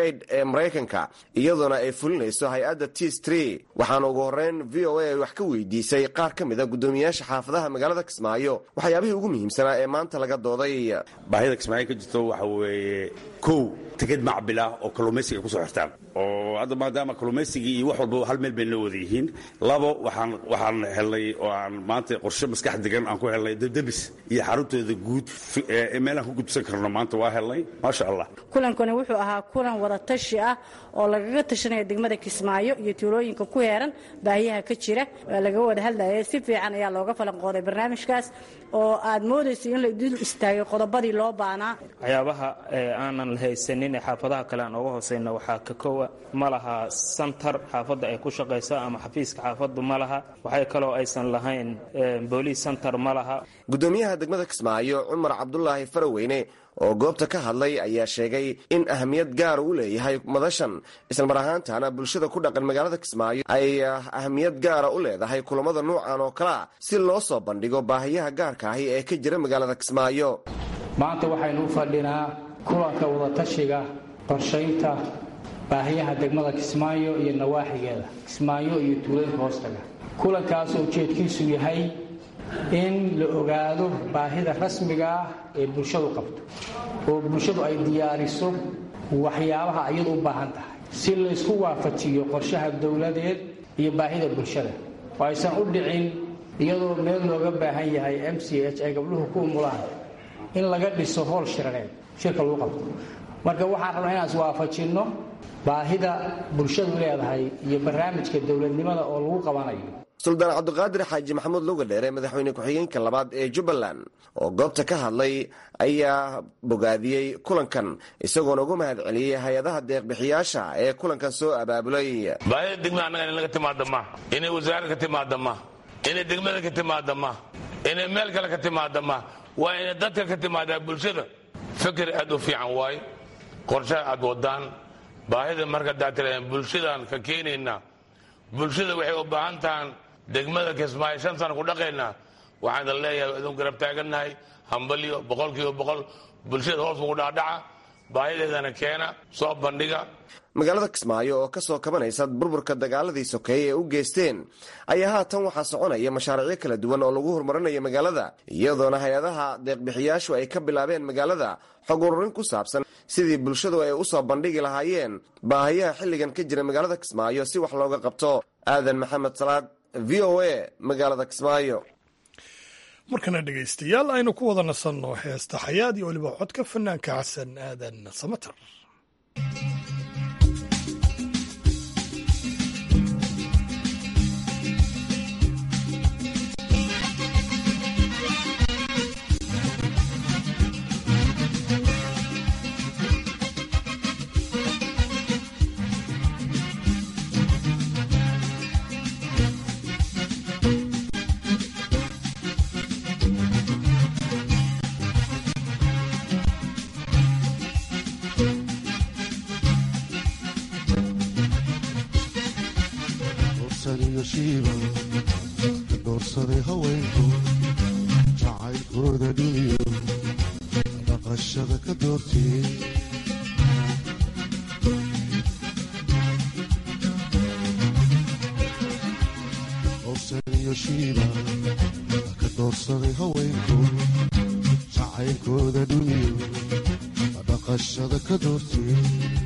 aid ee maraykanka iyadoona ay fulinayso hay-adda tis tree waxaana ugu horreyn v o a ay wax ka weydiisay qaar ka mid a guddoomiyaasha xaafadaha magaalada kismaayo waxyaabihii ugu muhiimsanaa ee maanta laga dooday baahida kismaayo ka jirto waxa weeye kow tikid macbil ah oo kalluumaysiga ay ku soo xirtaan oo hadda maadaama kalluumaysigii iyo wax walba hal meel bay noo wada yihiin labo waxaan waxaan helnay oo aan maanta qorshe maskax degan aan ku helnay debdebis iyo xaruntooda guud meelaan ku gudbsan karno maanta waa helnay maasha allah kulankani wuxuu ahaa kulan wada tashi ah oo lagaga tashanaya degmada kismaayo iyo tuulooyinka ku heeran baahiyaha ka jira waa laga wada hadlayay si fiican ayaa looga falanqooday barnaamijkaas oo aad moodaysa in la dul istaagay qodobadii loo baanaa waxyaabaha aanan haysanin ee xaafadaha kale aan oga hooseyna waxaa ka kowa ma laha santar xaafadda ay ku shaqayso ama xafiiska xaafaddu ma laha waxay kaloo aysan lahayn booliis santar ma laha guddoomiyaha degmada kismaayo cumar cabdulaahi faraweyne oo goobta ka hadlay ayaa sheegay in ahamiyad gaar u leeyahay madashan islamar ahaantaana bulshada ku dhaqan magaalada kismaayo ay ahamiyad gaara u leedahay kulamada nuucan oo kalea si loo soo bandhigo baahiyaha gaarka ahi ee ka jira magaalada kismaayo maanta waxaynu u fadhinaa kulanka wadatashiga qorshaynta baahiyaha degmada kismaayo iyo nawaaxigeeda kismaayo iyo tuulooyinka hoostaga kulankaasoo ujeedkiisu yahay in la ogaado baahida rasmiga ah ee bulshadu qabto oo bulshadu ay diyaariso waxyaabaha iyadu u baahan tahay si laysku waafajiyo qorshaha dowladeed iyo baahida bulshada oo aysan u dhicin iyadoo meel looga baahan yahay m c h ay gabdhuhu ku umulaan in laga dhiso hool shiraneed shirka lagu qabto marka waxaan rabnaa inaan iswaafajinno baahida bulshadu leedahay iyo barnaamijka dowladnimada oo lagu qabanayo suldaan cabdiqaadir xaaji maxamuud lugadheere madaxweyne ku-xigeenka labaad ee jubbaland oo goobta ka hadlay ayaa bogaadiyey kulankan isagoona ugu mahad celiyey hay-adaha deeqbixiyaasha ee kulankan soo abaabulay baahida degmada annaga in laga timaada ma inay wasaarad ka timaada ma inay degmada ka timaada ma inay meel kale ka timaada ma waa inay dadka ka timaadaa bulshada fikir aad u fiican waaye qorshaha aad wadaan baahida marka daatira bulshadaan ka keenaynaa bulshada waxay u baahan tahaan degmada kismaayo shan sana ku dhaqaynaa waxaan idin leeyahay idin garab taagannahay hambalyo boqolkiiba boqol bulshada hoos ugu dhaadhaca baahideedana keena soo bandhiga magaalada kismaayo oo ka soo kabanaysa burburka dagaaladii sokeeye ee u geysteen ayaa haatan waxaa soconaya mashaariicyo kala duwan oo lagu horumarinayo magaalada iyadoona hay-adaha deeqbixiyaashu ay ka bilaabeen magaalada xog ururin ku saabsan sidii bulshadu ay u soo bandhigi lahaayeen baahiyaha xilligan ka jira magaalada kismaayo si wax looga qabto aadan maxamed salaad v o a magaalada kismaayo markana dhegaystayaal aynu ku wada nasanno heesta xayaad iyo weliba codka fanaanka xasan aadan samater doorsaday haweenku jacaylkooda dhuniyo dhaqashada ka doortee dorsaniyo shiiba ka doorsaday haweenku jacaylkooda dhuniyo dhaqashada ka doortee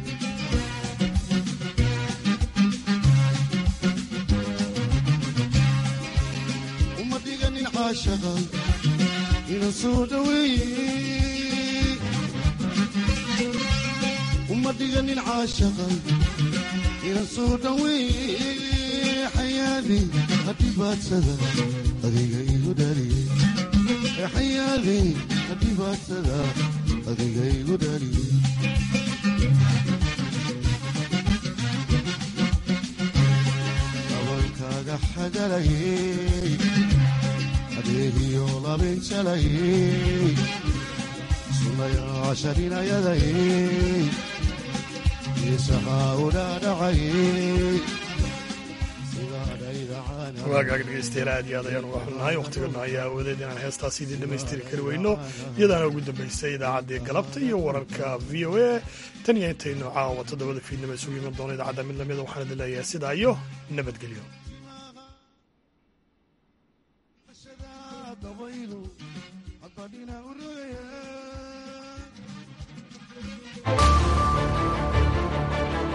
inan soo dhaweeye uma dhiganin caashaqan inan soo dhaweeye xayaadi hadhibaadsada adiga igu dhaliye xayaadi hadhibaadsada adiga igu dhaliye dabankaaga xagalayey adeegiyo labinjalayey sunayaasharinayadayey isahaa u dhaadhacayey waagaag dhegeystayaal aad iyo aad ayaan uga xunnahay wakhtigana ayaa awoodeed inaan heestaas idin dhammaystiri kari weyno iyadaana ugu dambaysay idaacaddii galabta iyo wararka v o a tan iyo intaynu caawa toddobada fiidnimo isugu iman doono idaacadda mid lamida waxaan idin leeyahay sidaa iyo nabadgelyo dabaylu hadba dhina